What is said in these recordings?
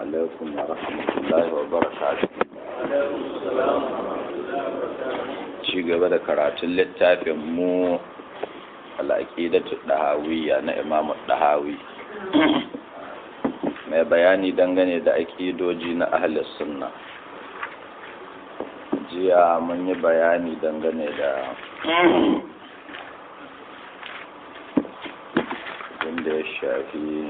عليكم ورحمة الله وبركاته ci gaba da karatun littafin mu al'aqidatu dahawiyya na Imam Dahawi mai bayani dangane da aƙidoji na ahlus sunna jiya mun yi bayani dangane da inda ya shafi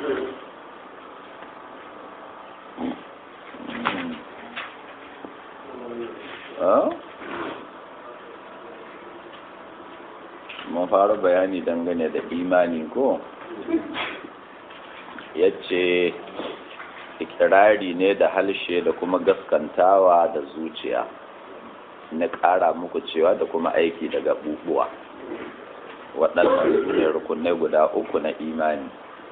mun fara bayani dangane da imani ko ya ce ikirari ne da halshe da kuma gaskantawa da zuciya na ƙara muku cewa da kuma aiki daga bubuwa waɗannan ne rukunai guda uku na imani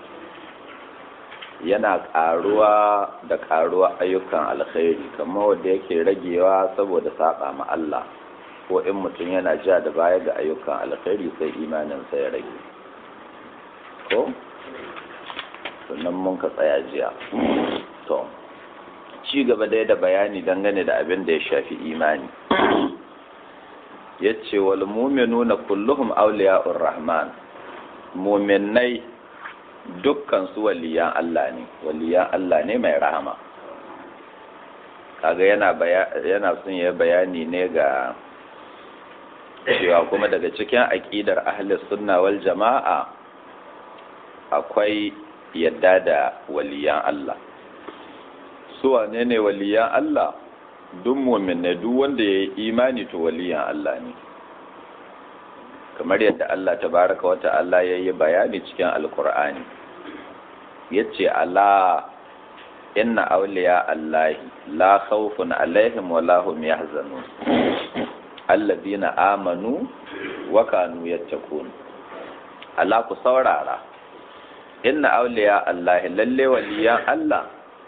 yana ƙaruwa da ƙaruwa ayyukan alkhairi kamar wanda yake ragewa saboda saba ma Allah ko in mutum yana ja da baya ga ayyukan alkhairi sai imaninsa ya rage ko sannan mun ka tsaya jiya to ci gaba dai da bayani dangane da abin da ya shafi imani yace wal mu'minuna kulluhum awliya'ur rahman mu'minai dukkan su waliyan Allah ne waliyan Allah ne mai rahama kaga yana yana son ya bayani ne ga cewa kuma daga cikin aqidar ahli sunna wal jama'a akwai yadda da waliyan Allah su wane ne waliyan Allah duk mu'minai duk wanda ya yi imani to waliyan Allah ne kamar yadda Allah tabaraka wa ta'ala ya yi bayani cikin alkur'ani yace ala inna awliya allahi la khawfun alaihim wa la hum yahzanun alladhina amanu wa kanu yattaqun ala ku saurara inna awliya allahi lalle waliyan Allah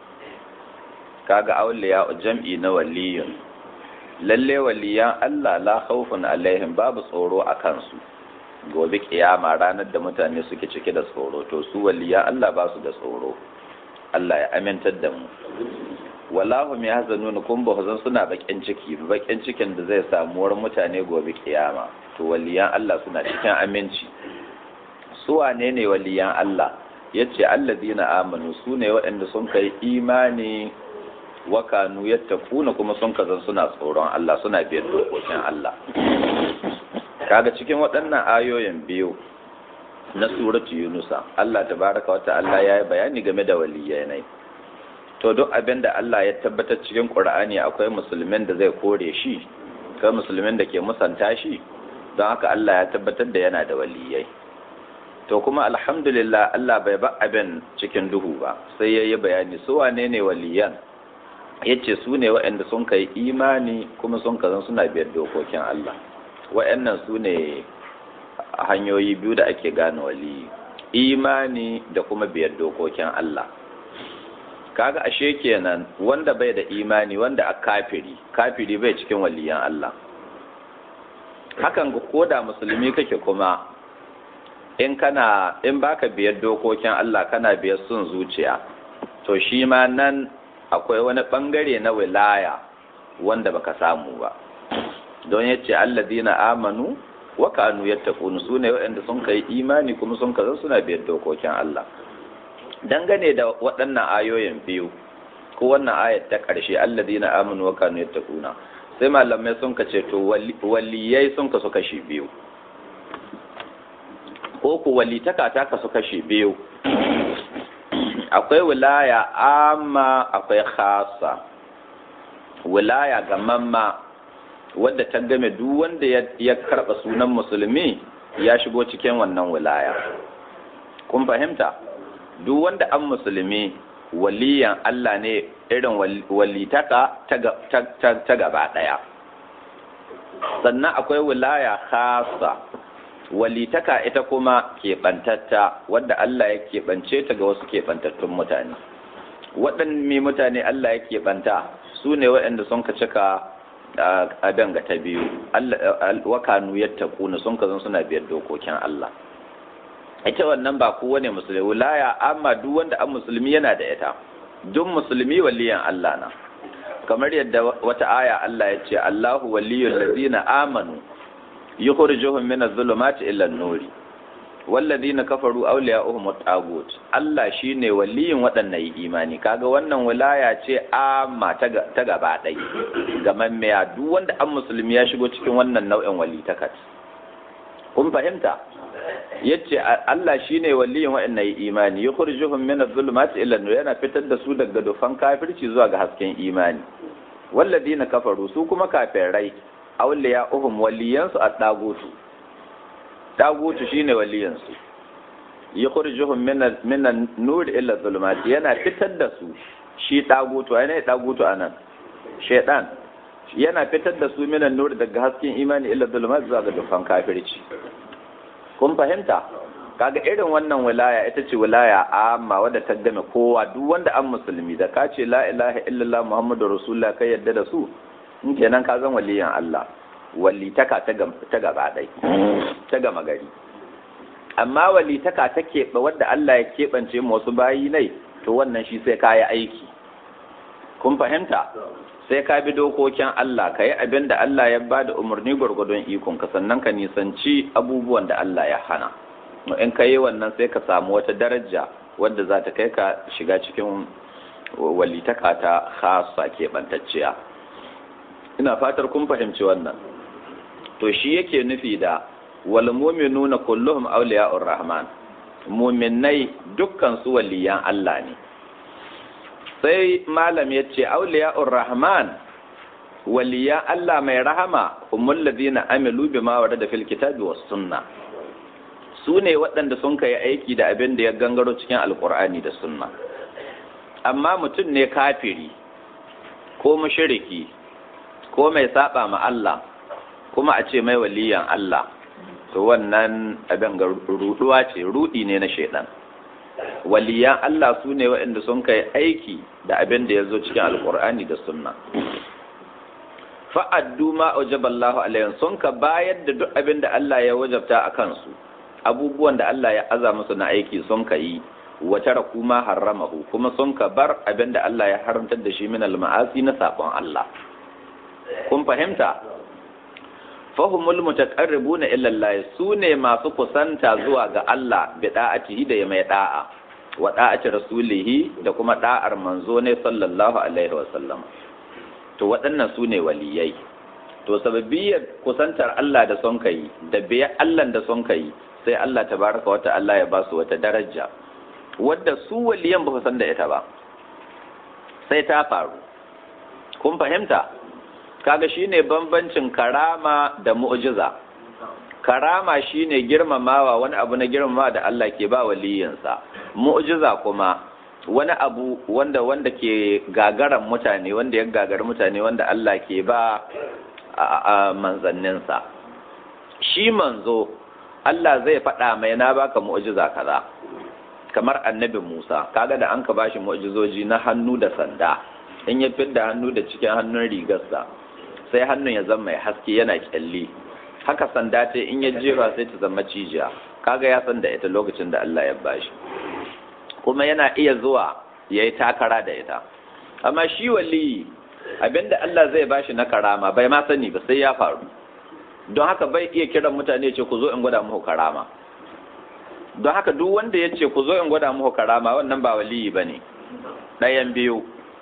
kaga awliya jam'i na waliyun lalle waliyan Allah la khawfun alaihim babu tsoro a kansu gobe kiyama ranar da mutane suke cike da tsoro to su waliyan Allah ba su da tsoro Allah ya amintar da mu wallahu mai hazanuna kun ba zan suna bakin ciki bakin cikin da zai samuwar mutane gobe kiyama to waliyan Allah suna cikin aminci su wane ne waliyan Allah yace alladina amanu su ne waɗanda sun kai imani wakanu yattaquna kuma sun kazan suna tsoron Allah suna biyar dokokin Allah kaga cikin waɗannan ayoyin biyu na suratu yunusa Allah tabaraka wa ta'ala yayi bayani game da waliyai ne to duk abin da Allah ya tabbatar cikin Qur'ani akwai musulmin da zai kore shi kai musulmin da ke musanta shi don haka Allah ya tabbatar da yana da waliyai to kuma alhamdulillah Allah bai ba abin cikin duhu ba sai yayi bayani su wane ne waliyan yace su ne waɗanda sun kai imani kuma sun kazan suna biyar dokokin Allah waɗannan su ne hanyoyi biyu da ake gane wali imani da kuma biyar dokokin Allah kaga ashe kenan wanda bai da imani wanda a kafiri kafiri bai cikin waliyan Allah hakan ga koda musulmi kake kuma in kana in baka biyar dokokin Allah kana biyar sun zuciya to shi ma nan akwai wani bangare na wilaya wanda baka samu ba don yace alladina amanu wa kanu yattaqun sune waɗanda sun kai imani kuma sun kaza suna biyar dokokin Allah dangane da waɗannan ayoyin biyu ko wannan ayat ta ƙarshe alladina amanu wa kanu yattaquna sai malamai sun kace to waliyai sun kasu kashi biyu ko ku walitaka ta kasu kashi biyu akwai wilaya amma akwai khasa wilaya ga mamma wadda ta game duk wanda ya karɓa sunan musulmi ya shigo cikin wannan wilaya kun fahimta duk wanda an musulmi waliyan Allah ne irin walitaka ta gaba ɗaya sannan akwai wilaya khasa walitaka ita kuma keɓantatta wadda Allah ya keɓance ta ga wasu keɓantattun mutane waɗanne mutane Allah ya keɓanta su ne waɗanda sun ka cika a danga ta biyu wakanu yattaquna sun kazan suna biyar dokokin Allah ita wannan ba kowane musulmi wilaya amma duk wanda an musulmi yana da ita duk musulmi waliyan Allah na kamar yadda wata aya Allah ya ce Allahu waliyul ladina amanu yukhrijuhum minaz zulumati ila an-nuri walladina kafaru awliya'uhum at-tagut Allah shine waliyin waɗannan yi imani kaga wannan wilaya ce amma ta gaba ɗai ga mammiya duk wanda an musulmi ya shigo cikin wannan nau'in walitakat kun fahimta yace Allah shine waliyin waɗannan yi imani yukhrijuhum min adh-dhulumati ila an-nur yana fitar da su daga dufan kafirci zuwa ga hasken imani walladina kafaru su kuma kafirai awliya'uhum waliyansu at-tagutu dagutu shine waliyansu yukhrijuhum min min an-nur ila dhulumat yana fitar da su shi dagutu ai ne dagutu anan shaytan yana fitar da su min an-nur daga hasken imani ila dhulumat zuwa ga dukkan kafirci kun fahimta kaga irin wannan wilaya ita ce wilaya amma wadda ta game kowa duk wanda an musulmi da ka ce la ilaha illallah muhammadur rasulullah kai yadda da su in kenan ka zan waliyan Allah walitaka ta gaba ɗai ta gama gari amma walitaka ta keɓe wadda Allah ya keɓance wasu bayi nai to wannan shi sai ka yi aiki kun fahimta sai ka bi dokokin Allah ka yi abin da Allah ya ba da umarni gwargwadon ikon ka sannan ka nisanci abubuwan da Allah ya hana in ka yi wannan sai ka samu wata daraja wadda za ta kai ka shiga cikin walitaka ta khasa keɓantacciya ina fatar kun fahimci wannan to shi yake nufi da wal mu'minuna kulluhum awliya'ur rahman mu'minai dukkan su waliyan Allah ne sai malam yace awliya'ur rahman waliyan Allah mai rahama umul ladina amilu bima warada fil kitabi was sunna su ne waɗanda sun kai aiki da abin da ya gangaro cikin alkur'ani da sunna amma mutum ne kafiri ko mushriki ko mai saba ma Allah kuma a ce mai waliyan Allah to wannan abin ga ruduwa ce rudi ne na shaidan waliyan Allah su ne waɗanda sun kai aiki da abin da ya zo cikin alkur'ani da sunna fa'addu ma aujaballahu alayhim sun ka bayar da duk abin da Allah ya wajabta a kansu abubuwan da Allah ya aza musu na aiki sun ka yi wa taraku ma harramahu kuma sun ka bar abin da Allah ya haramtar da shi min al-ma'asi na sabon Allah kun fahimta fahimul mutaqarribuna illa Allah sune masu kusanta zuwa ga Allah bi da'atihi da mai da'a wa da'ati rasulihi da kuma da'ar manzo ne sallallahu alaihi wa sallam to waɗannan sune waliyai to sababbiyar kusantar Allah da son kai da biya Allah da son kai sai Allah tabaraka wa ta'ala ya ba su wata daraja wadda su waliyan ba san da ita ba sai ta faru kun fahimta kaga shine bambancin karama da mu'jiza karama shine girmamawa wani abu na girmamawa da Allah ke ba waliyinsa mu'jiza kuma wani abu wanda wanda ke gagaran mutane wanda ya gagar mutane wanda Allah ke ba a manzanninsa shi manzo Allah zai faɗa mai na baka mu'jiza kaza kamar annabi Musa kaga da an ka bashi mu'jizoji na hannu da sanda in ya fidda hannu da cikin hannun rigarsa sai hannun ya zama mai haske yana kyalli haka sanda ce in ya jefa sai ta zama cijiya kaga ya san da ita lokacin da Allah ya bashi kuma yana iya zuwa ya yi takara da ita amma shi wali abinda Allah zai bashi na karama bai ma sani ba sai ya faru don haka bai iya kiran mutane ce ku zo in gwada muku karama don haka duk wanda ya ce ku zo in gwada muku karama wannan ba waliyi ba ne ɗayan biyu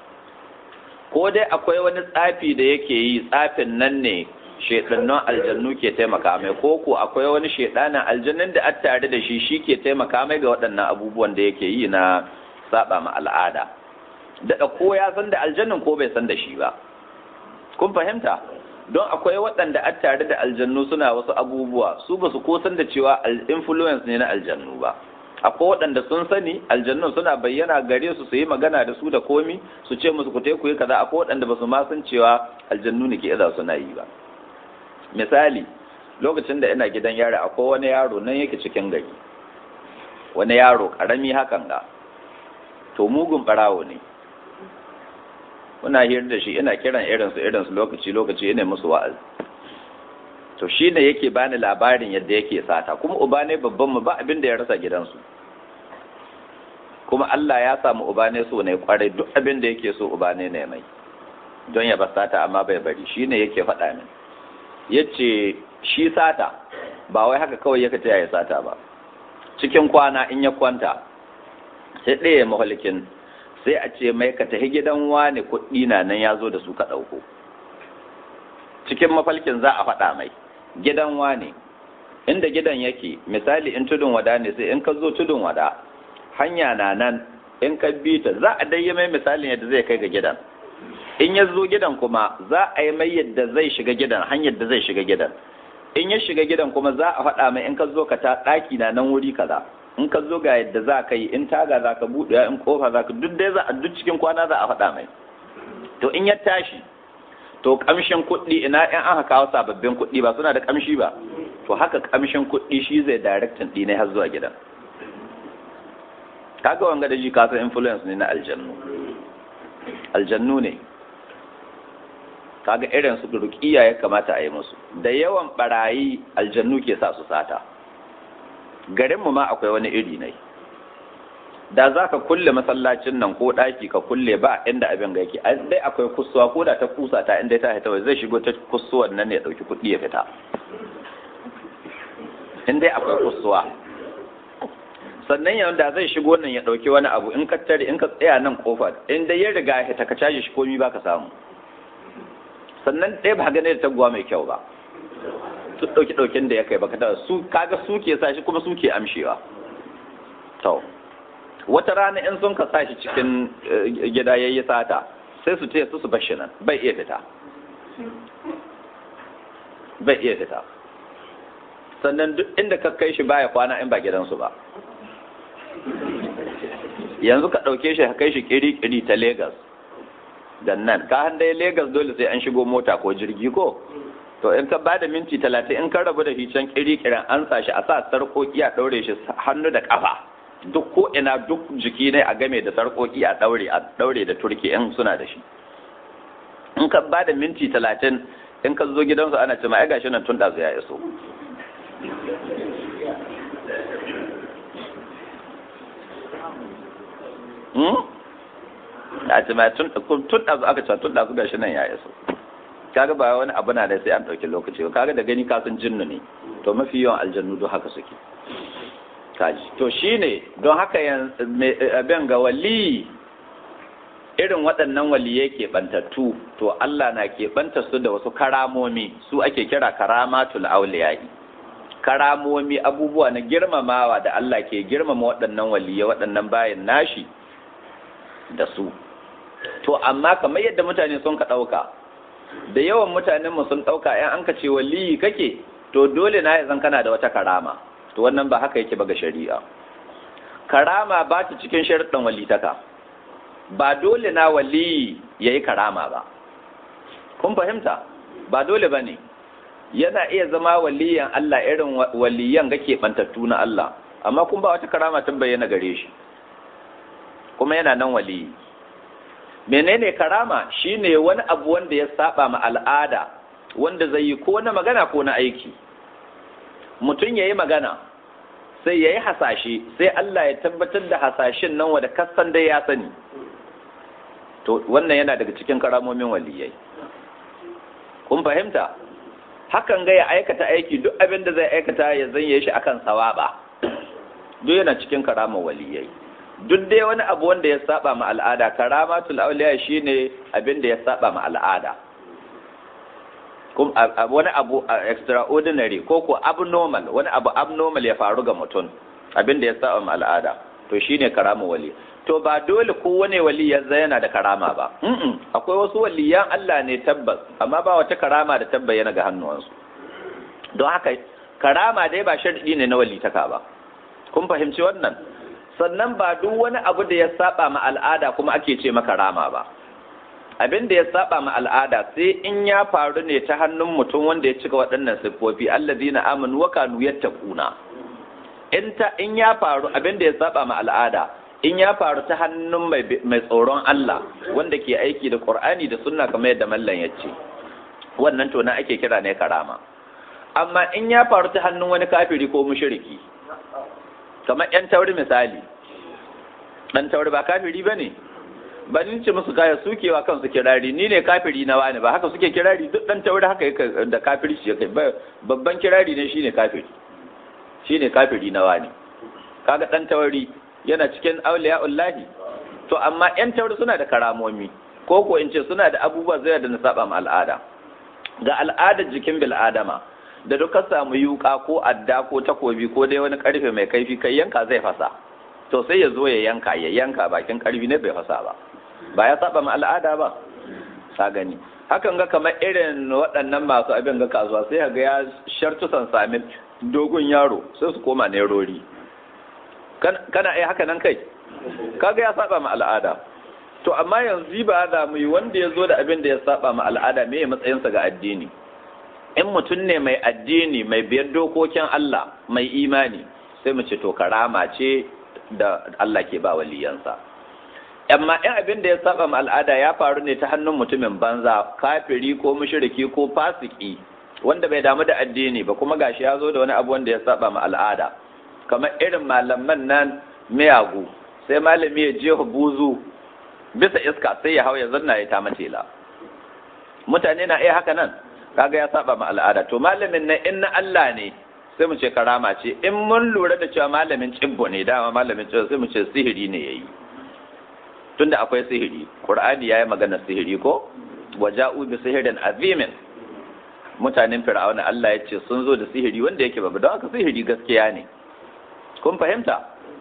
ko dai akwai wani tsafi da yake yi tsafin nan ne shaidannan aljannu ke taimaka mai ko ko akwai wani shaidanin aljannin da an tare da shi shi ke taimaka mai ga waɗannan abubuwan da yake yi na saba ma al'ada daɗa ko ya san da aljannin ko bai san da shi ba kun fahimta don akwai waɗanda an tare da aljannu suna wasu abubuwa su ba su ko san da cewa influence ne na aljannu ba akwai waɗanda sun sani aljannun suna bayyana gare su su yi magana da su da komi su ce musu ku te ku yi kaza akwai waɗanda ba su ma san cewa aljannu ne ke iza suna yi ba misali lokacin da ina gidan yaro akwai wani yaro nan yake cikin gari wani yaro karami hakan ga to mugun barawo ne muna hira da shi ina kiran irinsu irinsu lokaci lokaci ina musu wa'azi to shi ne yake bani labarin yadda yake sata kuma uba ne babban mu ba abin da ya rasa gidansu kuma Allah ya samu uba ne so ne kwarai duk abin da yake so uba ne ne mai don ya basata amma bai bari shine yake faɗa min yace shi sata ba wai haka kawai yake taya ya sata ba cikin kwana in ya kwanta sai ɗaya mahalikin sai a ce mai ka tafi gidan wani kuɗi na nan ya zo da su ka ɗauko cikin mafalkin za a faɗa mai gidan wani inda gidan yake misali in tudun wada ne sai in ka zo tudun wada hanya na nan in ka bi ta za a dai mai misalin yadda zai kai ga gidan in ya zo gidan kuma za a yi mai yadda zai shiga gidan hanyar da zai shiga gidan in ya shiga gidan kuma za a faɗa mai in ka zo ka ta ɗaki na nan wuri kaza in ka zo ga yadda za ka yi in taga za ka buɗe in kofa za ka duk dai za a duk cikin kwana za a faɗa mai to in ya tashi to kamshin kuɗi ina in aka kawo sababbin kuɗi ba suna da kamshi ba to haka kamshin kuɗi shi zai directin ɗi ne har zuwa gidan kaga wanga da ji kasa influence ne na aljannu aljannu ne kaga irin su ruqiya ya kamata a yi musu da yawan barayi aljannu ke sa su sata garin mu ma akwai wani iri ne da za ka kulle masallacin nan ko ɗaki ka kulle ba inda abin ga yake dai akwai kusuwa ko da ta kusa ta inda ta hita zai shigo ta kusuwan nan ya ɗauki kuɗi ya fita in dai akwai kusuwa sannan yau da zai shigo nan ya ɗauki wani abu in ka tare in ka tsaya nan kofar in dai ya riga ya ta ka caji shi komi ba ka samu sannan ɗaya ba gane da taguwa mai kyau ba su ɗauki ɗaukin da ya kai baka tara su kaga su ke sa shi kuma su ke amshewa to wata rana in sun ka sa shi cikin gida yayi sata sai su taya su su bashi nan bai iya fita bai iya fita sannan duk inda ka kai shi baya kwana in ba gidansu ba yanzu ka ɗauke shi ka kai shi kiri-kiri ta Legas da nan ka dai Legas dole sai an shigo mota ko jirgi ko to in ka bada minti talatin in ka rabu da shi can kiri-kirin an sa shi a sa sarƙoƙi a ɗaure shi hannu da ƙafa duk ko ina duk jiki ne a game da sarƙoƙi a ɗaure a ɗaure da turki in suna da shi in ka bada minti talatin in ka zo gidansu ana ce ma ai gashi nan tun ɗazu ya iso a ce ma tun ɗazu aka ce tun ɗazu gashi nan ya iso kaga ba wani abu na da sai an ɗauki lokaci ba kaga da gani kasan jinnu ne to mafi yawan aljannu don haka suke kaji to shine don haka abin ga wali irin waɗannan waliyai keɓantattu to Allah na keɓanta su da wasu karamomi su ake kira karamatul auliyai karamomi abubuwa na girmamawa da Allah ke girmama waɗannan waliyai waɗannan bayan nashi da su to amma kamar yadda mutane sun ka ɗauka da yawan mutanenmu sun ɗauka ‘yan an ka ce waliyi kake to dole na ya zan kana da wata karama to wannan ba haka yake ba ga shari'a karama ba ta cikin sharuɗin walitaka ba dole na waliyi ya yi karama ba kun fahimta ba dole ba ne yana iya zama waliyan Allah irin waliyan ga keɓantattu na Allah amma kun ba wata karama ta bayyana gare shi kuma yana nan waliyi menene karama shine wani abu wanda ya saba ma al'ada wanda zai yi ko na magana ko na aiki mutum ya yi magana sai ya yi hasashe sai Allah ya tabbatar da hasashen nan wanda kasan dai ya sani to wannan yana daga cikin karamomin waliyai kun fahimta hakan ga ya aikata aiki duk abin da zai aikata ya zanye shi akan sawaba duk yana cikin karamar waliyai duk dai wani abu wanda ya saba ma al'ada karamatul auliya shine abin da ya saba ma al'ada wani abu extraordinary ko ko abnormal wani abu abnormal ya faru ga mutum abin da ya saba ma al'ada to shine karama wali to ba dole ko wani wali ya yana da karama ba akwai wasu waliyan Allah ne tabbas amma ba wata karama da tabbayyana ga hannuwansu don haka karama dai ba sharadi ne na walitaka ba kun fahimci wannan sannan ba duk wani abu da ya saba ma al'ada kuma ake ce maka rama ba abin da ya saba ma al'ada sai in ya faru ne ta hannun mutum wanda ya cika waɗannan siffofi allazina amanu wa kanu yattaquna in ta in ya faru abin da ya saba ma al'ada in ya faru ta hannun mai mai tsoron Allah wanda ke aiki da Qur'ani da sunna kamar yadda mallan ya ce wannan to na ake kira ne karama amma in ya faru ta hannun wani kafiri ko mushriki kamar ‘yan tauri misali, dan tauri ba kafiri bane ba ni ce musu kaya sukewa kansu kirari ni ne kafiri na wani ba haka suke kirari duk dan tauri haka yake da kafiri shi yake babban kirari ne shine kafiri shine kafiri na wani kaga dan tauri yana cikin auliya'ullahi to amma yan tauri suna da karamomi ko ko in ce suna da abubuwa zai da na saba ma al'ada ga al'adar jikin bil'adama da duka samu yuka ko adda ko takobi ko dai wani karfe mai kaifi kai yanka zai fasa to sai ya zo ya yanka ya yanka bakin karfi ne bai fasa ba ba ya saba ma al'ada ba sa gani hakan ga kamar irin waɗannan masu abin ga kasuwa sai ga ya shartu san sami dogon yaro sai su koma nerori kana ai haka nan kai kaga ya saba ma al'ada to amma yanzu ba za mu yi wanda ya zo da abin da ya saba ma al'ada me ya matsayinsa ga addini in mutum ne mai addini mai biyar dokokin Allah mai imani sai mu ce to karama ce da Allah ke ba waliyansa amma in abin da ya saba ma al'ada ya faru ne ta hannun mutumin banza kafiri ko mushriki ko fasiki wanda bai damu da addini ba kuma gashi ya zo da wani abu wanda ya saba ma al'ada kamar irin malaman nan miyagu sai malami ya je buzu bisa iska sai ya hau ya zanna ya ta matela mutane na iya haka nan kaga ya saba ma al'ada to malamin nan in na Allah ne sai mu ce karama ce in mun lura da cewa malamin cibbo ne dama malamin cibbo sai mu ce sihiri ne yayi tunda akwai sihiri qur'ani yayi magana sihiri ko waja'u bi sihirin azimin mutanen fir'auna Allah ya ce sun zo da sihiri wanda yake babu don haka sihiri gaskiya ne kun fahimta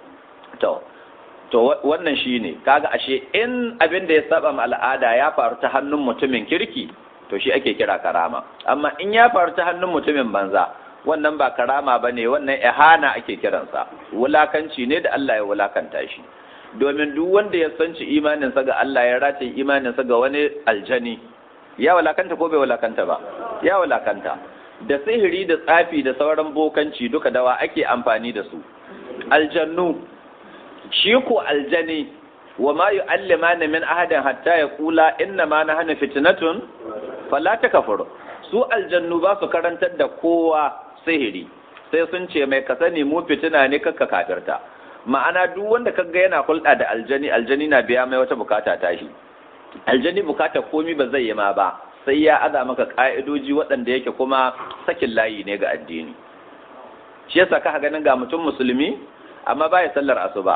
to to wannan shine kaga ashe in abin da ya saba ma al'ada ya faru ta hannun mutumin kirki to shi ake kira karama amma in ya faru ta hannun mutumin banza wannan ba karama bane wannan ihana ake kiransa wulakanci ne da Allah ya wulakanta shi domin duk wanda ya sanci imaninsa ga Allah ya race imaninsa ga wani aljani ya wulakanta ko bai wulakanta ba ya wulakanta da sihiri da tsafi da sauran bokanci duka dawa ake amfani da su aljannu shi ko aljani wa ma yu'allimana min ahadin hatta yaqula inna ma nahnu fitnatun fala takfur su aljannu ba su karantar da kowa sihiri sai sun ce mai ka sani mu fitina ne kakka kafirta ma'ana duk wanda kaga yana hulɗa da aljani aljani na biya mai wata bukata ta shi aljani bukata komi ba zai yi ma ba sai ya aza maka ka'idoji waɗanda yake kuma sakin layi ne ga addini shi yasa ka ganin ga mutum musulmi amma baya sallar asuba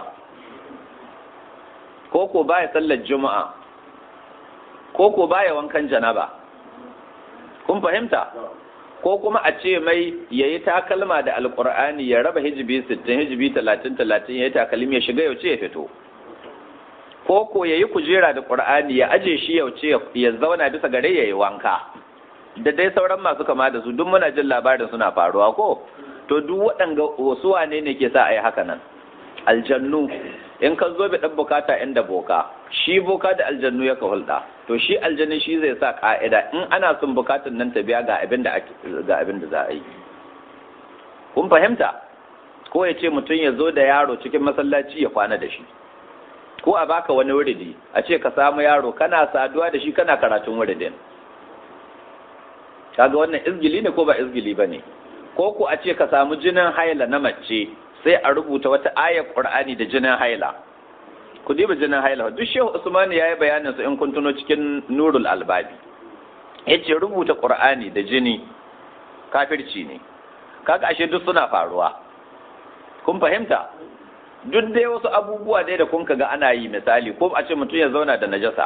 ko ko baya sallar juma'a ko ko baya wankan janaba kun fahimta ko kuma a ce mai yayi takalma da alqur'ani ya raba hijibi 60 hijibi 30 30 yayi takalmi ya shiga yauce ya fito ko ko yayi kujera da qur'ani ya aje shi yauce ya zauna bisa gare yayi wanka da dai sauran masu kama da su duk muna jin labarin suna faruwa ko to duk waɗanga wasu wane ne ke sa a yi haka nan aljannu in ka zo bi ɗan bukata inda boka shi boka da aljannu ya ka hulɗa to shi aljannu shi zai sa ƙa'ida in ana son bukatun nan ta biya ga abin da ga abin da za a yi kun fahimta ko ya ce mutum ya zo da yaro cikin masallaci ya kwana da shi ko a baka wani wuridi a ce ka samu yaro kana saduwa da shi kana karatun wuridin kaga wannan izgili ne ko ba izgili ba ne ko ku a ce ka samu jinin haila na mace sai a rubuta wata ayar qur'ani da jinin haila ku diba jinin haila duk shehu usmani yayi bayanin su in kun tuno cikin nurul albabi yace rubuta qur'ani da jini kafirci ne kaga ashe duk suna faruwa kun fahimta duk dai wasu abubuwa dai da kun ga ana yi misali ko a ce mutum ya zauna da najasa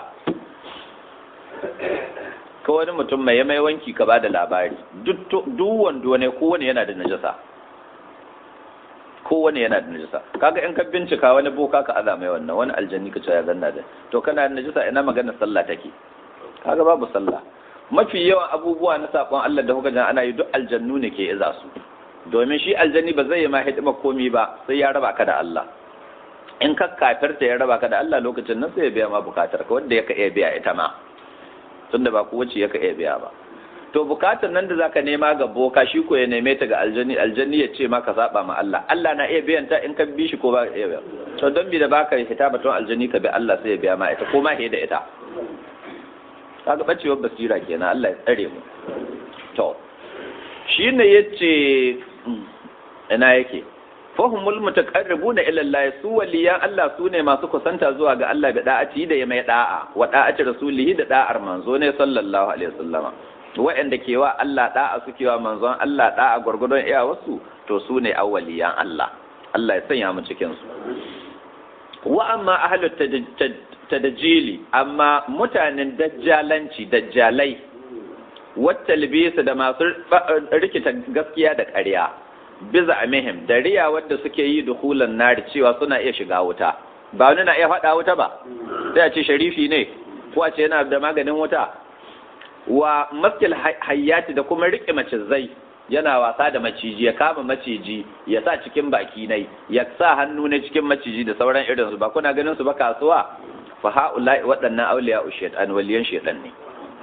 ko wani mutum mai mai wanki ka ba da labari duk wando ne kowane yana da najasa kowane yana da najasa kaga in ka bincika wani boka ka aza mai wannan wani aljanni ka ce ya zanna da to kana da najasa ina magana sallah take kaga babu sallah mafi yawan abubuwa na sakon Allah da kuka jan ana yi duk aljannu ne ke iza su domin shi aljanni ba zai yi ma hidima komi ba sai ya raba ka da Allah in ka kafirta ya raba ka da Allah lokacin nan sai ya biya ma bukatar ka wanda ya ka iya biya ita ma tunda ba kowace ya ka iya biya ba to bukatar nan da zaka nema ga boka shi ko ya neme ta ga aljanni aljanni ya ce maka saba ma Allah Allah na iya biyan ta in ka bi shi ko ba iya biya to don bi da baka hita batun aljanni ka bi Allah sai ya biya ma ita ko ma da ita kaga bacewar basira kenan Allah ya tsare mu to shine yace ina yake fahimul mutaqarribuna ila Allah su waliyan Allah su ne masu kusanta zuwa ga Allah da da'ati da ya mai da'a wa da'ati rasulihi da da'ar manzo ne sallallahu alaihi wasallama wa'anda ke wa Allah da'a suke wa manzon Allah da'a gurgurdon iya wasu to su ne awwaliyan Allah Allah ya sanya mu cikin su wa amma ahlut tadjili amma mutanen dajjalanci dajjalai wata libisa da masu rikita gaskiya da ƙarya biza amihim da riya wadda suke yi duhulan nari cewa suna iya shiga wuta ba wani na iya faɗa wuta ba sai a ce sharifi ne ko a ce yana da maganin wuta wa maskil hayyati da kuma riƙe macizai yana wasa da maciji ya kama maciji ya sa cikin baki nai ya sa hannu ne cikin maciji da sauran irin su ba kuna ganin su ba kasuwa fa ha'ula'i waɗannan auliya shaytan waliyan shaytan ne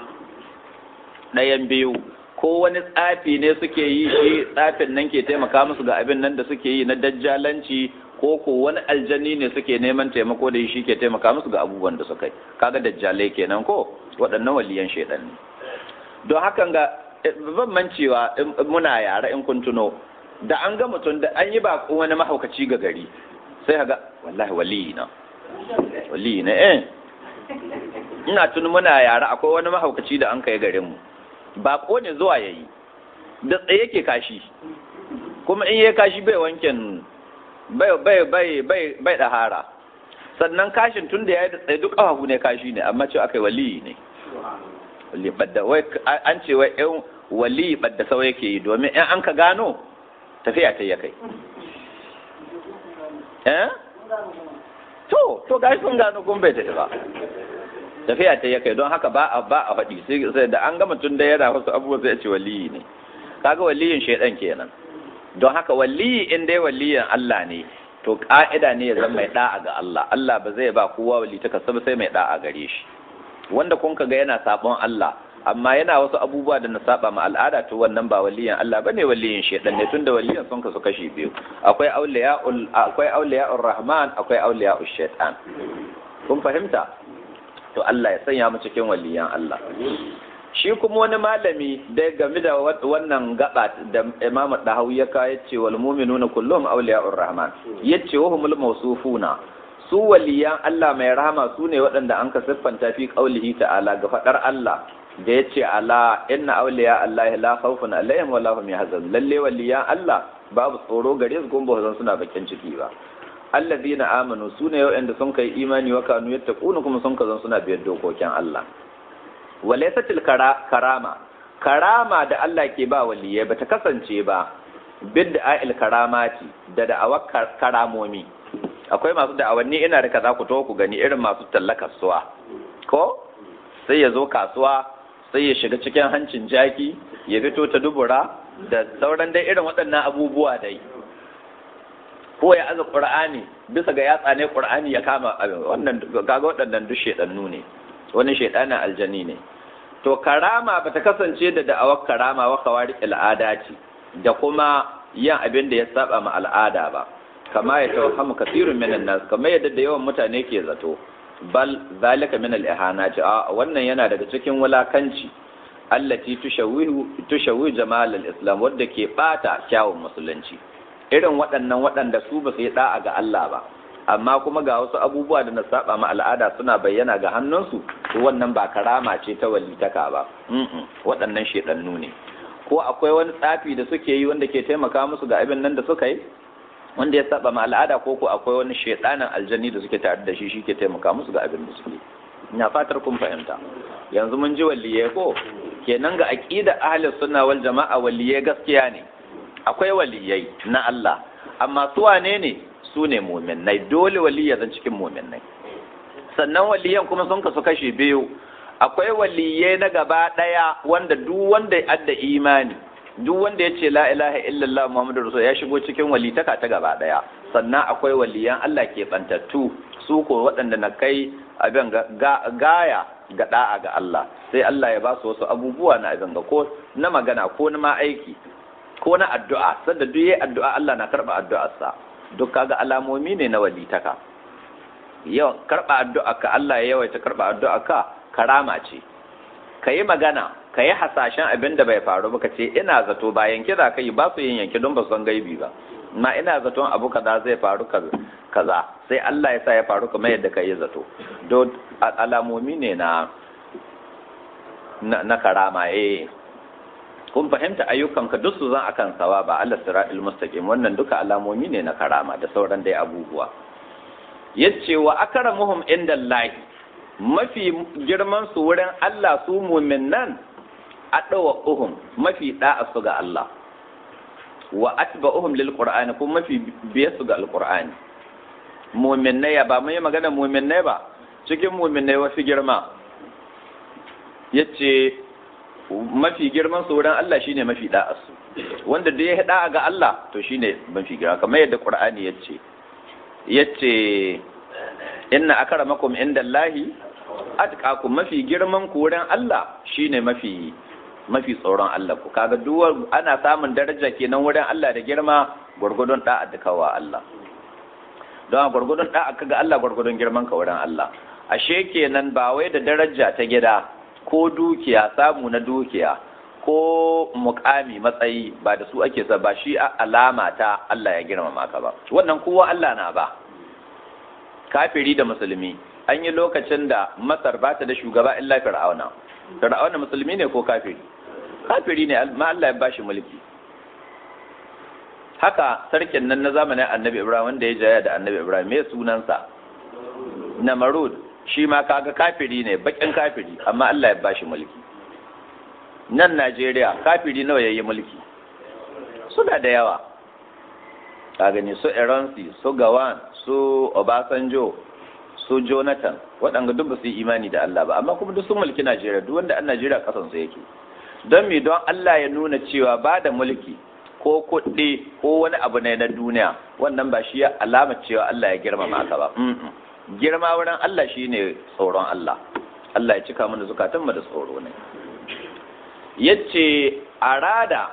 ɗayan biyu ko wani tsafi ne suke yi shi tsafin nan ke taimaka musu ga abin nan da suke yi na dajjalanci ko ko wani aljani ne suke neman taimako da shi ke taimaka musu ga abubuwan da suka yi kaga dajjalai kenan ko waɗannan waliyan shaidan ne don hakan ga ban mancewa muna yara in kun tuno da an ga mutum da an yi baƙo wani mahaukaci ga gari sai ga wallahi waliyi na waliyi na eh ina tun muna yara akwai wani mahaukaci da an kai garin mu bako ne zuwa ya yi da tsaye ke kashi kuma in yi kashi bai wankin bai bai bai bai bai hara sannan kashin tun da ya yi da tsaye duk ƙafafu ne kashi ne amma ce aka yi waliyi ne wali badda wai an ce wai yan wali badda sau yake yi domin in an ka gano tafiya ta ya kai eh to to gashi sun gano kun bai tafi ba tafiya ta ya kai don haka ba a ba a faɗi sai da an gama tun da yana wasu abubuwa sai a ce waliyi ne kaga waliyin shaidan kenan don haka waliyi in dai waliyin Allah ne to ka'ida ne ya zama mai da'a ga Allah Allah ba zai ba kowa wali ta kasaba sai mai da'a gare shi wanda kun ga yana sabon Allah amma yana wasu abubuwa da na saba ma al'ada to wannan ba waliyin Allah bane waliyin shaidan ne tunda waliyin sun kasu kashi biyu akwai auliya'ul akwai auliya'ur rahman akwai auliya'ush shaitan kun fahimta to Allah ya sanya mu cikin waliyan Allah shi kuma wani malami da game da wannan gaba da Imam Dahawi ya kawo yace wal mu'minuna kulluhum awliya'ur rahman yace wa humul mawsufuna su waliyan Allah mai rahama su ne waɗanda an ka siffanta fi qaulihi ta'ala ga fadar Allah da yace ala inna awliya Allah la khawfun alaihim wa la hum yahzanun lalle waliyan Allah babu tsoro gare su kuma ba suna bakin ciki ba alladhina amanu sune waɗanda sun kai imani wa kanu yattaquna kuma sun kazan suna biyar dokokin Allah walaysatil karama karama da Allah ke ba waliyai bata kasance ba bid'a il karamati da da'awar karamomi akwai masu da'awanni ina da kaza ku to ku gani irin masu talla kasuwa ko sai ya zo kasuwa sai ya shiga cikin hancin jaki ya fito ta dubura da sauran dai irin waɗannan abubuwa dai ko ya aza qur'ani bisa ga yatsa ne qur'ani ya kama wannan kaga waɗannan duk shedannu ne wani shedanin aljani ne to karama bata kasance da da'awar karama wa kawari al'ada ce da kuma yin abin da ya saba ma al'ada ba kama ya tawaffamu kasirun minan nas kamar yadda da yawan mutane ke zato bal zalika min al-ihanati a wannan yana daga cikin wulakanci allati tushawihu tushawihu jamal al-islam wanda ke bata kyawun musulunci irin waɗannan waɗanda su ba su yi da'a ga Allah ba amma kuma ga wasu abubuwa da na saba ma al'ada suna bayyana ga hannunsu to wannan ba karama ce ta walitaka ba waɗannan shedannu ne ko akwai wani tsafi da suke yi wanda ke taimaka musu ga abin nan da suka yi wanda ya saba ma al'ada ko ko akwai wani shedanin aljani da suke tare da shi shi ke taimaka musu ga abin da suke ina fatar kun fahimta yanzu mun ji waliyai ko kenan ga aqida ahlus sunna wal jama'a waliyai gaskiya ne akwai waliyai na Allah amma su wane ne su ne mu'minnai dole waliyai zan cikin mu'minnai sannan waliyan kuma sun kasu kashi biyu akwai waliyai na gaba ɗaya wanda duk wanda ya adda imani duk wanda ya ce la ilaha illallah muhammadu rasul ya shigo cikin walitaka ta gaba ɗaya sannan akwai waliyan Allah ke bantattu su ko waɗanda na kai abin gaya ga da'a ga Allah sai Allah ya ba su wasu abubuwa na abin ga ko na magana ko na ma aiki ko na addu'a sanda duk yayi addu'a Allah na karba addu'arsa duk kaga alamomi ne na walitaka yau karba addu'a ka Allah ya yawaita karba addu'a ka karama ce ka yi magana ka yi hasashen abin da bai faru ba ka ce ina zato ba yanke za ka yi ba su yin yanke don ba su san gaibi ba ma ina zaton abu kaza zai faru kaza sai Allah ya sa ya faru kamar yadda ka yi zato don alamomi ne na na karama eh kun fahimta ayyukanka duk su zan akan sawa ba Allah siratul mustaqim wannan duka alamomi ne na karama da sauran dai abubuwa yace wa akramuhum indallahi mafi girman su wurin Allah su mu'minan adawa uhum mafi da'a su ga Allah wa atba'uhum lil qur'ani kuma mafi biye su ga alqur'ani mu'minai ba mun yi magana mu'minai ba cikin mu'minai wasu girma yace mafi girman su wurin Allah shine mafi da'a su wanda da ya da'a ga Allah to shine mafi girma kamar yadda qur'ani yace yace inna akramakum indallahi atqakum mafi girman ku wurin Allah shine mafi mafi tsoron Allah ku kaga duwar ana samun daraja kenan wurin Allah da girma gurgudun da'a da kawa Allah don gurgudun da'a kaga Allah gurgudun girman ka wurin Allah ashe kenan ba wai da daraja ta gida ko dukiya samu na dukiya ko mukami matsayi ba da su ake sa ba shi alama ta Allah ya girmama ka ba wannan kowa Allah na ba kafiri da musulmi an yi lokacin da masar ba ta da shugaba illa fir'auna fir'auna musulmi ne ko kafiri kafiri ne ma Allah ya bashi mulki haka sarkin nan na zamanin annabi ibrahim wanda ya jaya da annabi ibrahim me sunansa namarud shi ma kaga kafiri ne bakin kafiri amma Allah ya bashi mulki nan Najeriya kafiri nawa yayi mulki suna da yawa ka gani su Eronsi su Gawan su Obasanjo su Jonathan waɗanda duk ba su yi imani da Allah ba amma kuma duk sun mulki Najeriya duk wanda an Najeriya kasan su yake don me don Allah ya nuna cewa ba da mulki ko kuɗi ko wani abu ne na duniya wannan ba shi ya alama cewa Allah ya girmama ka ba girma wurin Allah shine tsoron Allah Allah ya cika mana zukatan mu da tsoro ne yace arada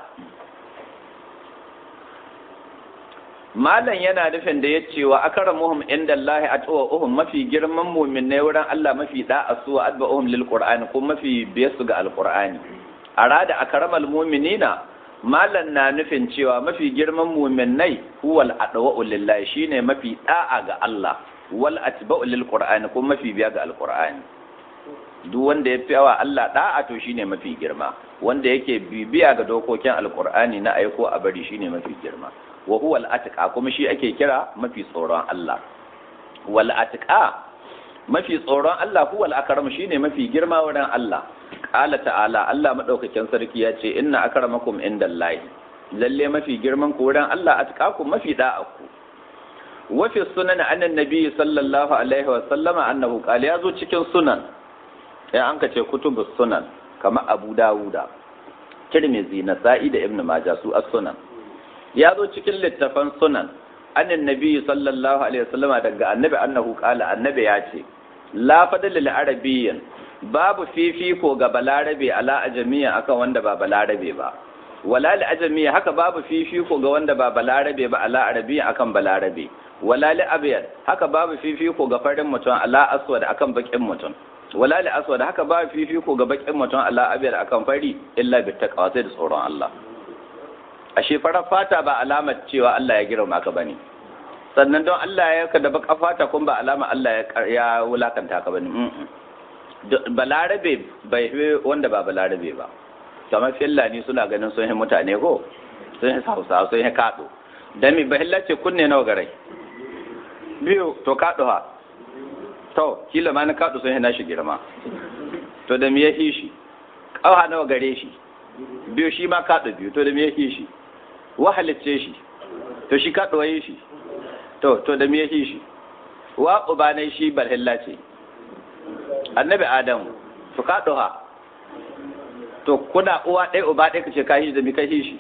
malam yana nufin da yace wa akramuhum indallahi atwa'uhum mafi girman mu'minai wurin Allah mafi da'a su wa adba'uhum lil qur'ani ko mafi biyasu ga alqur'ani arada akramal mu'minina malam na nufin cewa mafi girman mu'minai huwal adwa'u lillahi shine mafi da'a ga Allah wal atba'u lil qur'ani ko mafi biya ga alqur'ani duk wanda ya fiyawa Allah da'a to shine mafi girma wanda yake bibiya ga dokokin alqur'ani na aiko a bari shine mafi girma wa huwa al-atqa kuma shi ake kira mafi tsoron Allah wal atqa mafi tsoron Allah huwa al-akram shine mafi girma wurin Allah qala ta'ala Allah madaukakin sarki ya ce inna akramakum indallahi lalle mafi girman ku wurin Allah atqakum mafi da'aku wa fi sunan annan nabi sallallahu alaihi wa sallama annahu qala yazo cikin sunan ya an ka ce kutubus sunan kamar Abu Dawuda Tirmidhi Nasa'i da Ibn Majah su as-sunan ya zo cikin littafan sunan annan nabi sallallahu alaihi wasallam daga annabi annahu qala annabi ya ce la fadala lil arabiyyin babu fifiko ga balarabe ala ajamiya akan wanda ba balarabe ba wala li ajamiya haka babu fifiko ga wanda ba balarabe ba ala arabiyya akan balarabe wala li abyad haka babu fifiko ga farin mutum ala aswad akan bakin mutum wala li aswad haka babu fifiko ga bakin mutum ala abyad akan fari illa bi taqwa sai da tsoron Allah ashe farar fata ba alamar cewa Allah ya girma ka bane sannan don Allah ya ka da baka fata kun ba alama Allah ya wulakanta ka bane balarabe bai fi wanda ba balarabe ba kamar fillani suna ganin sun yi mutane ko sun yi hausa sun yi kaɗo don mi bahilla ce kunne nawa garai biyu to kaɗo ha to kila ma na kaɗo sun yi nashi girma to da mi ya shi ƙauha nawa gare shi biyu shi ma kaɗo biyu to da mi ya shi wa halicce shi to shi ka ɗoye shi to to da me yake shi wa ubanai shi balhilla ce annabi adamu to ka ɗoha to kuna uwa ɗaya uba ɗaya kace ka shi da mi kai shi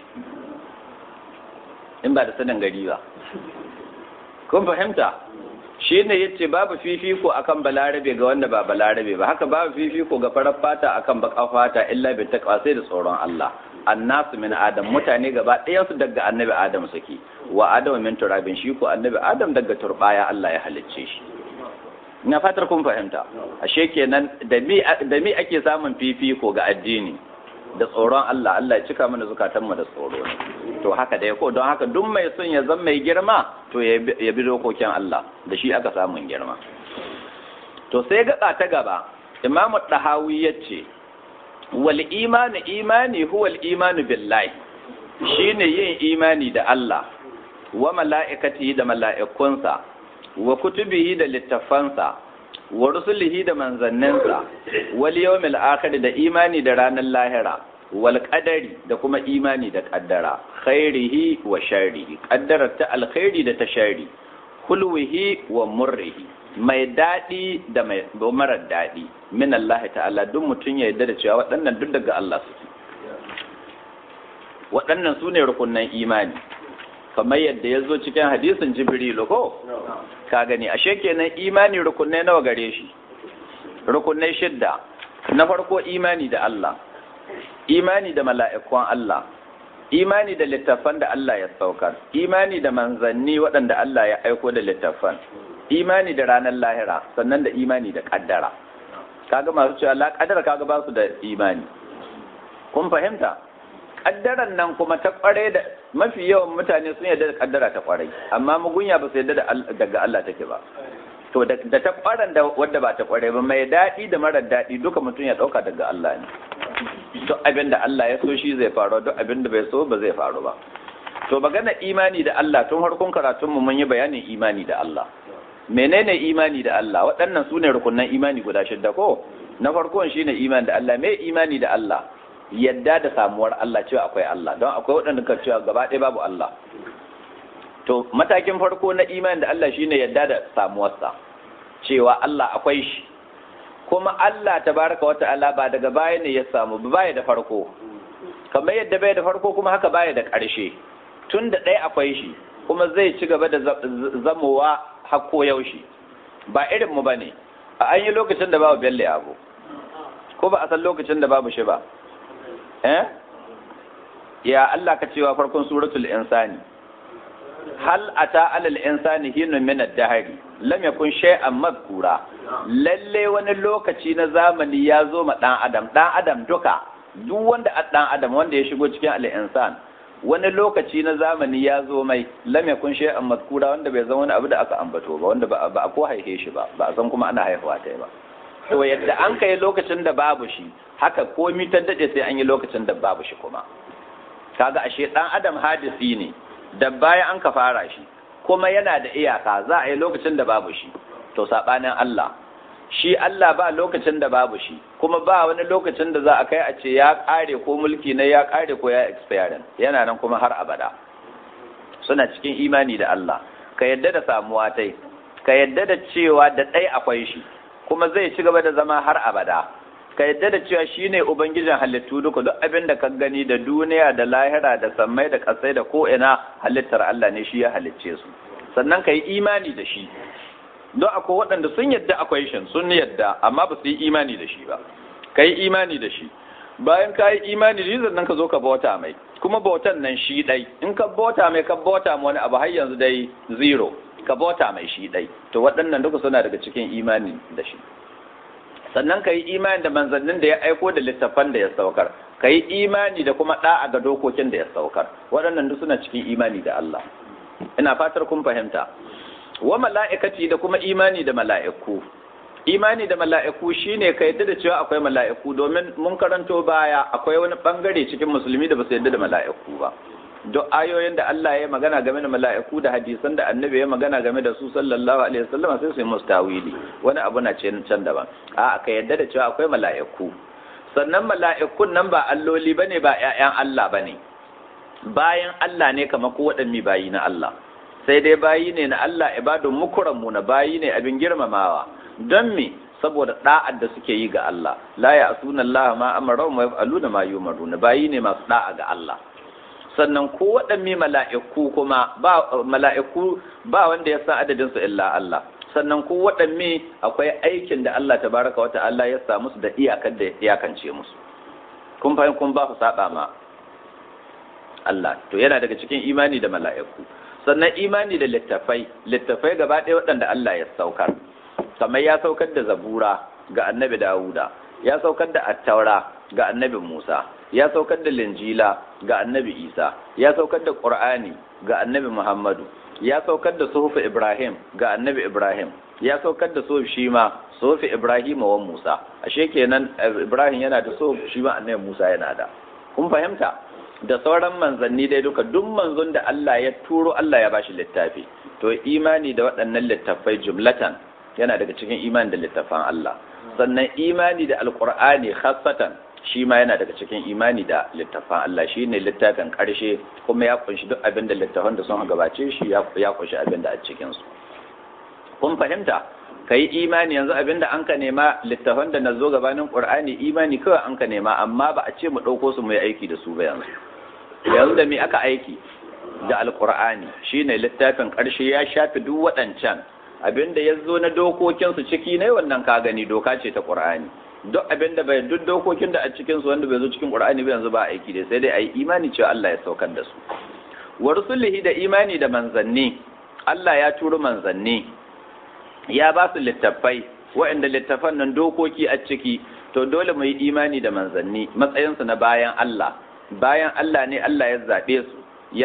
in ba da sanin gari ba kun fahimta shi ne ya ce babu fifiko akan balarabe ga wanda ba balarabe ba haka babu fifiko ga farar fata akan baka fata illa bi taqwa sai da tsoron Allah annasu min adam mutane gaba ɗayan su daga annabi adam suke wa adam min turabin shi ko annabi adam daga turbaya Allah ya halicce shi ina fatar kun fahimta ashe kenan da mi da mi ake samun fifiko ga addini da tsoron Allah Allah ya cika mana zukatanmu da tsoro ne to haka dai ko don haka duk mai son ya zama mai girma to ya bi dokokin Allah da shi aka samun girma to sai gaba ta gaba Imam Dahawi yace wal imanu imani huwa al imanu billahi shine yin imani da Allah wa mala'ikatihi da mala'ikunsa wa kutubihi da littafansa wa rusulihi da manzanninsa wal yawmil akhir da imani da ranar lahira wal qadari da kuma imani da qaddara khairihi wa sharrihi qaddara ta alkhairi da ta sharri hulwihi wa murrihi mai dadi da mai marar dadi min Allah ta'ala duk mutun ya yarda da cewa waɗannan duk daga Allah suke waɗannan su ne rukunnan imani kamar yadda ya zo cikin hadisin jibrilu ko ka gani ashe kenan imani rukunai nawa gare shi rukunai shidda na farko imani da Allah imani da mala'ikun Allah imani da littafan da Allah ya saukar imani da manzanni waɗanda Allah ya aiko da littafan imani da ranar lahira sannan da imani da ƙaddara kaga masu cewa la ƙaddara kaga ba su da imani kun fahimta kaddaran nan kuma ta kware da mafi yawan mutane sun yarda da kaddara ta kwarai amma mugunya ba su yarda daga Allah take ba to da ta kwaran da wadda ba ta kware ba mai daɗi da marar daɗi duka mutum ya ɗauka daga Allah ne duk abin da Allah ya so shi zai faru duk abin da bai so ba zai faru ba to magana imani da Allah tun harkun karatun mu mun yi bayanin imani da Allah menene imani da Allah waɗannan su ne rukunan imani guda shidda ko na farkon shine imani da Allah me imani da Allah yadda da samuwar Allah cewa akwai Allah don akwai waɗanda ka cewa gaba ɗaya babu Allah to matakin farko na imani da Allah shine yadda da samuwarsa cewa Allah akwai shi kuma Allah tabaraka wata'ala ba daga baya ne ya samu ba baya da farko kamar yadda bai da farko kuma haka baya da ƙarshe tun da ɗaya akwai shi kuma zai ci gaba da zamowa hakko yaushe ba irin mu bane a an yi lokacin da babu belle abu ko ba a san lokacin da babu shi ba eh ya Allah ka cewa farkon suratul insani hal ata alal insani hinun min ad-dahri lam yakun shay'an madhkura lalle wani lokaci na zamani ya zo ma dan adam dan adam duka duk wanda a dan adam wanda ya shigo cikin al-insan wani lokaci na zamani ya zo mai lam yakun shay'an madhkura wanda bai zama wani abu da aka ambato ba wanda ba a ko haife shi ba ba a san kuma ana haihuwa ta ba to yadda an kai lokacin da babu shi haka komi ta dade sai an yi lokacin da babu shi kuma kaga ashe dan adam hadisi ne da baya an ka fara shi kuma yana da iyaka za a yi lokacin da babu shi to sabanin Allah shi Allah ba lokacin da babu shi kuma ba wani lokacin da za a kai a ce ya kare ko mulki na ya kare ko ya expire yana nan kuma har abada suna cikin imani da Allah ka yadda da samuwa tai ka yadda da cewa da ɗai akwai shi kuma zai ci gaba da zama har abada ka yadda da cewa shine ubangijin halittu duka duk abin da ka gani da duniya da lahira da sammai da kasai da ko ina halittar Allah ne shi ya halicce su sannan ka yi imani da shi don akwai waɗanda sun yadda akwai shi sun yadda amma ba su yi imani da shi ba ka yi imani da shi bayan ka yi imani da shi sannan ka zo ka bauta mai kuma bautan nan shi ɗai in ka bauta mai ka bauta wani abu har yanzu dai zero ka bauta mai shi ɗai to waɗannan duka suna daga cikin imani da shi sannan ka yi imani da manzannin da ya aiko da littafan da ya saukar ka yi imani da kuma ɗa'a ga dokokin da ya saukar waɗannan duk suna cikin imani da Allah ina fatar kun fahimta wa mala'ikati da kuma imani da mala'iku imani da mala'iku shine ka yadda da cewa akwai mala'iku domin mun karanto baya akwai wani bangare cikin musulmi da ba su yadda da mala'iku ba duk ayoyin da Allah ya magana game da mala'iku da hadisan da annabi ya magana game da su sallallahu alaihi wasallam sai su yi mustawili wani abu na ce can daban a ka yadda da cewa akwai mala'iku sannan mala'ikun nan ba alloli bane ba ƴaƴan Allah bane bayan Allah ne kamar ko waɗanne bayi na Allah sai dai bayi ne na Allah ibadun mukramu na bayi ne abin girmamawa don me saboda da'ar da suke yi ga Allah la ya'suna Allah ma amara wa yaf'aluna ma yumaruna bayi ne masu da'a ga Allah sannan ko waɗanne mala'iku kuma ba mala'iku ba wanda ya san adadin su illa Allah sannan ko waɗanne akwai aikin da Allah tabaraka wa ta'ala ya sa musu da iyakar da iyakance musu kun fahim kun ba ku saba ma Allah to yana daga cikin imani da mala'iku sannan imani da littafai littafai gaba ɗaya waɗanda Allah ya saukar kamar ya saukar da zabura ga annabi Dawuda ya saukar da attaura ga annabi Musa ya saukar da linjila ga annabi Isa ya saukar da Qur'ani ga annabi Muhammadu ya saukar da suhufu Ibrahim ga annabi Ibrahim ya saukar da suhuf shi ma suhufu Ibrahim wa Musa ashe kenan Ibrahim yana da suhuf shi ma annabi Musa yana da kun fahimta da sauran manzanni dai duka duk manzon da Allah ya turo Allah ya bashi littafi to imani da waɗannan littafai jumlatan yana daga cikin imani da littafan Allah sannan imani da alqur'ani khassatan shi ma yana daga cikin imani da littafan Allah shi ne littafin ƙarshe kuma ya kunshi duk abin da littafan da sun gabace shi ya kunshi abin da a cikinsu kun fahimta ka yi imani yanzu abin da an ka nema littafan da na zo gabanin ƙur'ani imani kawai an ka nema amma ba a ce mu ɗauko su mu yi aiki da su ba yanzu yanzu da me aka aiki da alƙur'ani shi ne littafin ƙarshe ya shafi duk waɗancan abin da ya zo na dokokinsu ciki ne wannan ka gani doka ce ta ƙur'ani duk abin da bai duk dokokin da a cikin su wanda bai zo cikin Qur'ani ba yanzu ba aiki da sai dai ayi imani cewa Allah ya saukar da su wa rusulihi da imani da manzanni Allah ya turo manzanni ya ba su littattafai waɗanda littafan nan dokoki a ciki to dole mu yi imani da manzanni matsayinsu na bayan Allah bayan Allah ne Allah ya zaɓe su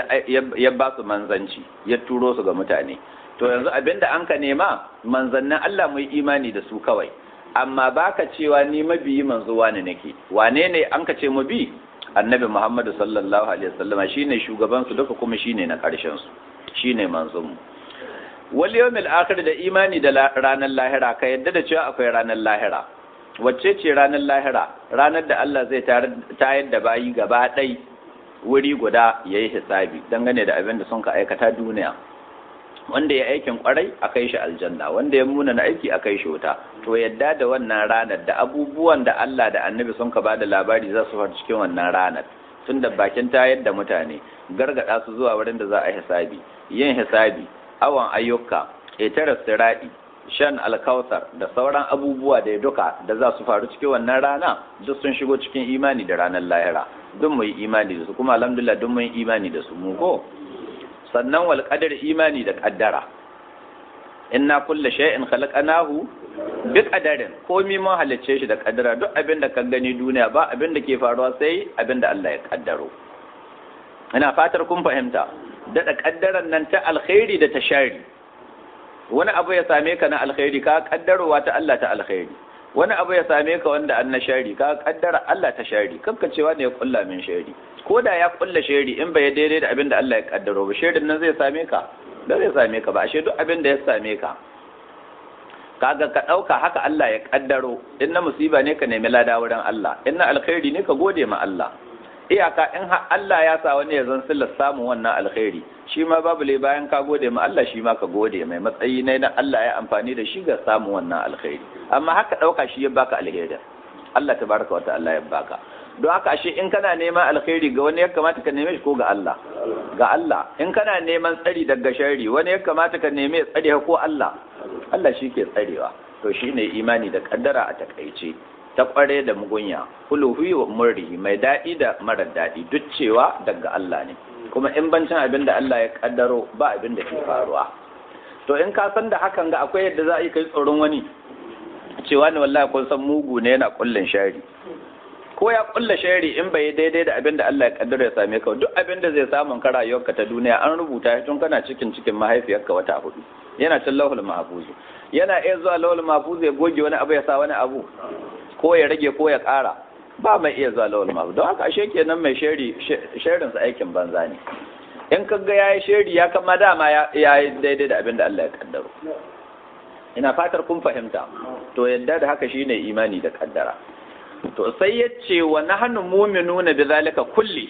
ya ba su manzanci ya turo su ga mutane to yanzu abinda an ka nema manzannin Allah mu yi imani da su kawai amma baka cewa ni mabiyi manzo wane nake wane ne an ka ce mu bi annabi Muhammadu sallallahu alaihi wasallama shine shugaban su duka kuma shine na karshen su shine manzon mu wal yawmil akhir da imani da ranar lahira ka yadda da cewa akwai ranar lahira wacce ce ranar lahira ranar da Allah zai tayar da bayi gaba ɗai wuri guda yayi hisabi dangane da abin da sun ka aikata duniya wanda ya aikin kwarai a kai shi aljanna wanda ya muna na aiki a kai shi wuta to yadda da wannan ranar da abubuwan da Allah da annabi sun ka bada labari za su faru cikin wannan ranar tun da bakin tayar da mutane gargada su zuwa wurin da za a hisabi yin hisabi awon ayyuka ƙetare siraɗi shan alkautar da sauran abubuwa da ya duka da za su faru cikin wannan rana duk sun shigo cikin imani da ranar lahira duk mu yi imani da su kuma alhamdulillah duk mun yi imani da su mu ko sannan wal qadar imani da qaddara inna kulla shay'in khalaqnahu bi qadarin komai mun halicce shi da qaddara duk abin da ka gani duniya ba abin da ke faruwa sai abin da Allah ya kaddaro ina fatar kun fahimta da kaddaran nan ta alkhairi da ta shari wani abu ya same ka na alkhairi ka kaddarowa ta Allah ta alkhairi wani abu ya same ka wanda an na shari ka kaddara Allah ta shari kanka cewa ne ya kulla min shari ko da ya kulla shari in bai daidai da abin da Allah ya kaddaro ba sharin nan zai same ka da zai same ka ba ashe duk abin da ya same ka kaga ka dauka haka Allah ya kaddaro in na musiba ne ka nemi lada wurin Allah in na alkhairi ne ka gode ma Allah iyaka in har Allah ya sa wani ya zan sillar samun wannan alkhairi shi ma babu lai bayan ka gode ma Allah shi ma ka gode mai matsayi ne na Allah ya amfani da shi ga samun wannan alkhairi amma haka ɗauka shi ya baka alheri Allah tabaraka wa ta'ala ya baka don haka ashe in kana neman alkhairi ga wani ya kamata ka neme shi ko ga Allah ga Allah in kana neman tsari daga shari wani ya kamata ka neme tsari ko Allah Allah shi ke tsarewa to shine imani da kaddara a takaice ta kware da mugunya huluhi wa murri mai daɗi da mara daɗi duk cewa daga Allah ne kuma in bancin abin da Allah ya kaddaro ba abin da ke faruwa to in ka san da hakan ga akwai yadda za a yi kai tsoron wani cewa ne wallahi kun san mugu ne yana kullun shari ko ya kulla shari in bai daidai da abin da Allah ya kaddara ya same ka duk abin da zai samu ka rayuwarka ta duniya an rubuta shi tun kana cikin cikin mahaifiyarka wata hudu yana cin lahul mahfuzu yana iya zuwa lahul mahfuzu ya goge wani abu ya sa wani abu ko ya rage ko ya ƙara ba mai iya zuwa lawal mabu don haka ashe kenan mai sheri sherinsa aikin banza ne in ka ga yayi sheri ya kama dama ya yi daidai da abin da Allah ya kaddaro ina fatar kun fahimta to yadda da haka shine imani da kaddara to sai ya ce wa nahnu mu'minuna bi zalika kulli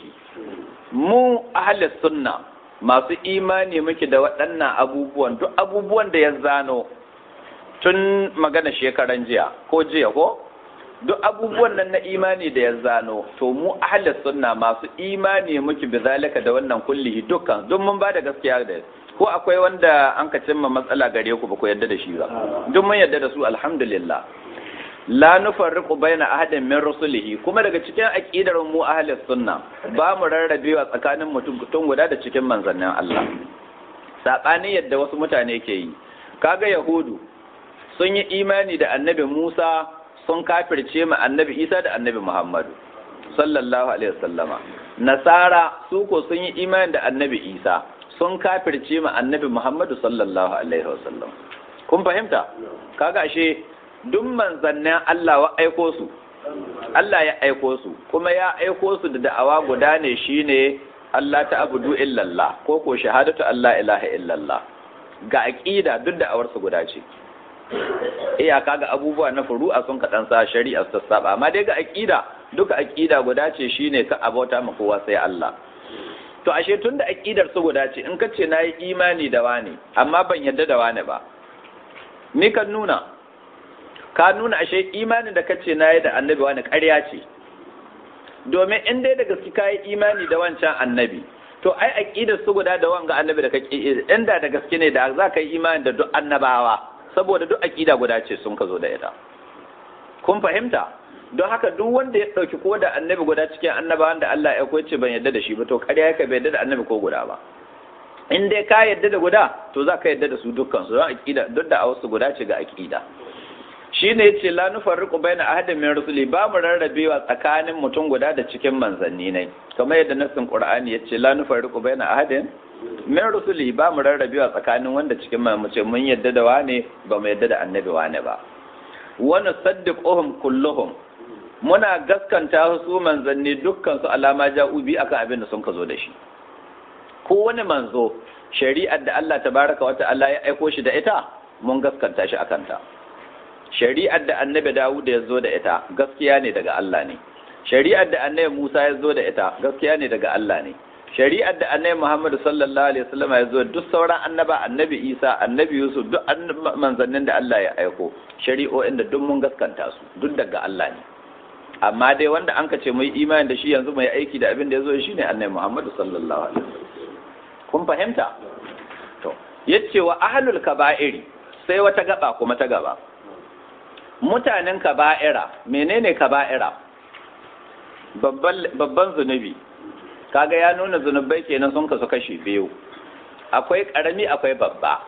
mu ahli sunna masu imani muke da waɗannan abubuwan duk abubuwan da ya zano tun magana shekaran jiya ko jiya ko duk abubuwan nan na imani da ya zano to mu ahlus sunna masu imani muke bi zalika da wannan kullihi dukkan duk mun bada gaskiya da ko akwai wanda an ka cimma matsala gare ku ba ku yarda da shi ba duk mun yarda da su alhamdulillah la nufarriqu baina ahadin min rusulihi kuma daga cikin aqidar mu ahlus sunna ba mu rarrabewa tsakanin mutum guda da cikin manzannin Allah sabani yadda wasu mutane ke yi kaga yahudu sun yi imani da annabi Musa sun kafirce ma annabi isa da annabi muhammadu sallallahu alaihi wasallama nasara su ko sun yi imani da annabi isa sun kafirce ma annabi muhammadu sallallahu alaihi wasallam kun fahimta kaga ashe duk manzannin Allah wa aiko su Allah ya aiko su kuma ya aiko su da da'awa guda ne shine Allah ta abudu illallah ko ko shahadatu Allah ilaha illallah ga aqida duk da'awar su guda ce iyaka ga abubuwa na furu'a sun kaɗan sa shari'a su saba amma dai ga aqida duka aqida guda ce shine ka abota ma kowa sai Allah to ashe tunda aqidar su guda ce in ka ce nayi imani da wani amma ban yadda da wani ba me kan nuna ka nuna ashe imanin da kace nayi da annabi wani ƙarya ce domin in dai da gaske kai imani da wancan annabi to ai aqidar su guda da wanga annabi da kake inda da gaske ne da za ka yi imani da duk annabawa saboda duk aqida guda ce sun ka zo da ita kun fahimta don haka duk wanda ya dauki ko da annabi guda cikin annabawan da Allah ya koyace ban yadda da shi ba to ƙarya yake bai yadda da annabi ko guda ba in dai ka yadda da guda to za ka yadda da su dukkan su don aqida duk da a wasu guda ce ga aqida shine yace la nufarriqu baina ahadin min rusuli ba mu rarrabewa tsakanin mutum guda da cikin manzanni ne kamar yadda nassin qur'ani yace la nufarriqu baina ahadin min rusuli ba mu rarrabewa tsakanin wanda cikin mu ce mun yadda da wane ba mu yadda da annabi wane ba wa nusaddiquhum kulluhum muna gaskanta su manzanni dukkan su alama ja'u bi akan abin da sun ka zo da shi ko wani manzo shari'ar da Allah tabaraka wa ta'ala ya aiko shi da ita mun gaskanta shi akan ta shari'ar da annabi Dawud ya zo da ita gaskiya ne daga Allah ne shari'ar da annabi Musa ya zo da ita gaskiya ne daga Allah ne shari'ar da annabi Muhammad sallallahu alaihi wasallam ya zo duk sauran annaba annabi Isa annabi Yusuf duk manzannin da Allah ya aiko shari'o'in da duk mun gaskanta su duk daga Allah ne amma dai wanda an ce mai imani da shi yanzu mai aiki da abin da ya zo shi ne annabi Muhammad sallallahu alaihi wasallam kun fahimta to yace wa ahlul kaba'iri sai wata gaba kuma ta gaba mutanen kaba'ira menene kaba'ira babban zunubi kaga ya nuna zunubai kenan sun kasu kashi biyu akwai karami akwai babba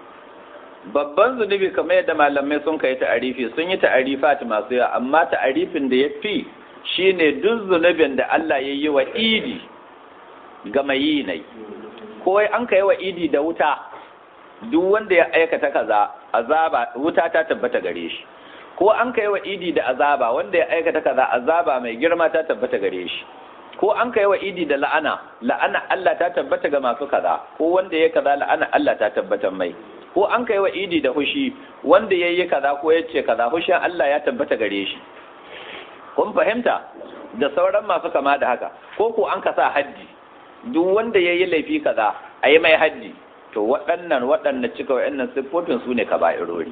babban zunubi kamar yadda malamai sun kai ta'arifi sun yi ta'arifat masu yawa amma ta'arifin da ya fi shine duk zunubin da Allah ya yi wa idi ga mai yi nai ko an kai wa idi da wuta duk wanda ya aikata kaza azaba wuta ta tabbata gare shi ko an kai wa idi da azaba wanda ya aikata kaza azaba mai girma ta tabbata gare shi ko an kai wa idi da la'ana la'ana Allah ta tabbata ga masu kaza ko wanda ya kaza la'ana Allah ta tabbata mai ko an kai wa idi da hushi wanda ya yi kaza ko ya ce kaza hushin Allah ya tabbata gare shi kun fahimta da sauran masu kama da haka ko ko an kasa haddi duk wanda ya yi laifi kaza a yi mai haddi to waɗannan waɗannan cika waɗannan siffofin su ne kaba'irori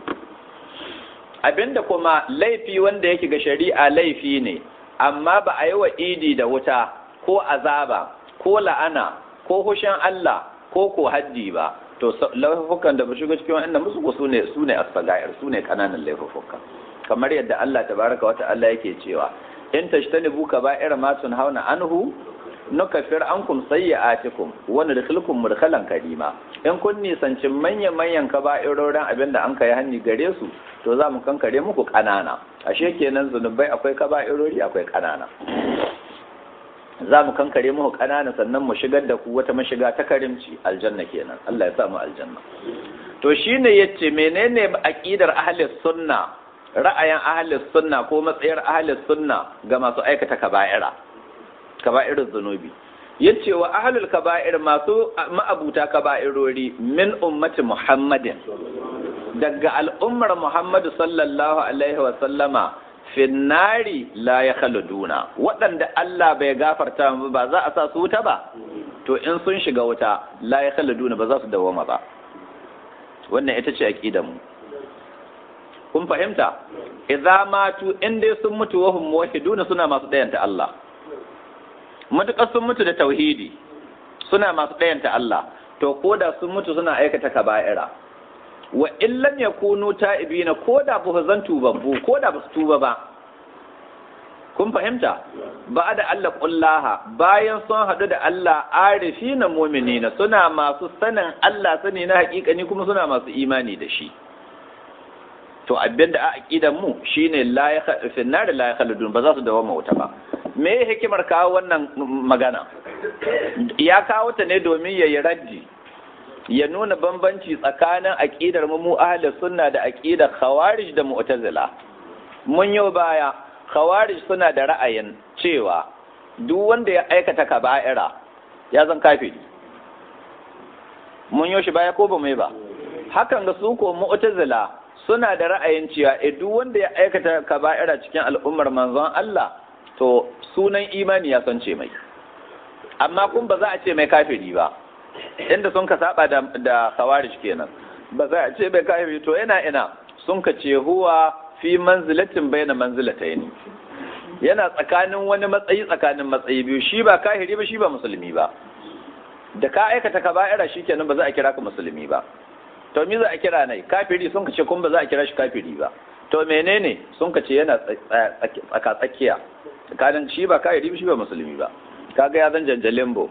abinda kuma laifi wanda yake ga shari'a laifi ne amma ba a yi wa idi da wuta ko azaba ko la'ana ko hushin Allah ko ko haddi ba to laifukan da ba shiga cikin wannan musu ko sune sune asfagair sune kananan laifukan kamar yadda Allah tabaraka wata Allah yake cewa in tashtanibu kaba'ir ma hauna anhu nukaffir ankum sayyi'atikum wa nudkhilukum mudkhalan karima in kun nisancin manyan manyan kaba'irorin abinda an kai hanni gare su to za mu kankare muku kanana ashe kenan zunubai akwai kaba'irori akwai kanana za mu kankare muku kanana sannan mu shigar da ku wata mashiga ta karimci aljanna kenan Allah ya sa mu aljanna to shine yace menene aqidar ahli sunna ra'ayin ahli sunna ko matsayar ahli sunna ga masu aikata kaba'ira kaba'irin zunubi yace wa ahlul kaba'ir masu ma'abuta kaba'irori min ummati muhammadin daga al'ummar muhammadu sallallahu alaihi wa sallama finnari la ya khaluduna waɗanda Allah bai gafarta ba za a sa su wuta ba to in sun shiga wuta la ya khaluduna ba za su dawoma ba wannan ita ce aqidar mu kun fahimta idza matu in dai sun mutu wa hum muwahhiduna suna masu dayanta Allah matuƙar sun mutu da tauhidi suna masu ɗayanta Allah to ko da sun mutu suna aikata kaba'ira wa illam yakunu ta'ibina ko da ba zan tubabbu ko da ba su tuba ba kun fahimta ba da Allah kullaha bayan sun haɗu da Allah arifina mu'minina suna masu sanin Allah sani na haƙiƙani kuma suna masu imani da shi to abin da a aqidan mu shine la ya finnar la ya khaludun ba za su dawo wuta ba me hikimar kawo wannan magana ya kawo ta ne domin ya yi raddi ya nuna bambanci tsakanin aqidar mu mu ahlus sunna da aqidar khawarij da mu'tazila mun yo baya khawarij suna da ra'ayin cewa duk wanda ya aikata kaba'ira ya zan kafiri mun yo shi baya ko ba mai ba hakan ga su ko mu'tazila suna da ra'ayin cewa e duk wanda ya aikata kaba'ira cikin al'ummar manzon Allah to sunan imani ya sance mai amma kun ba za a ce mai kafiri ba inda sun ka saba da da khawarij kenan ba za a ce mai kafiri to ina ina sun ka ce huwa fi manzilatin bayna manzilatayn yana tsakanin wani matsayi tsakanin matsayi biyu shi ba kafiri ba shi ba musulmi ba da ka aikata kaba'ira shikenan ba za a kira ka musulmi ba to me za a kira nai kafiri sun ce kun ba za a kira shi kafiri ba to menene sun ce yana tsaka tsakiya tsakanin shi ba kafiri shi ba musulmi ba kaga ya zan janjalimbo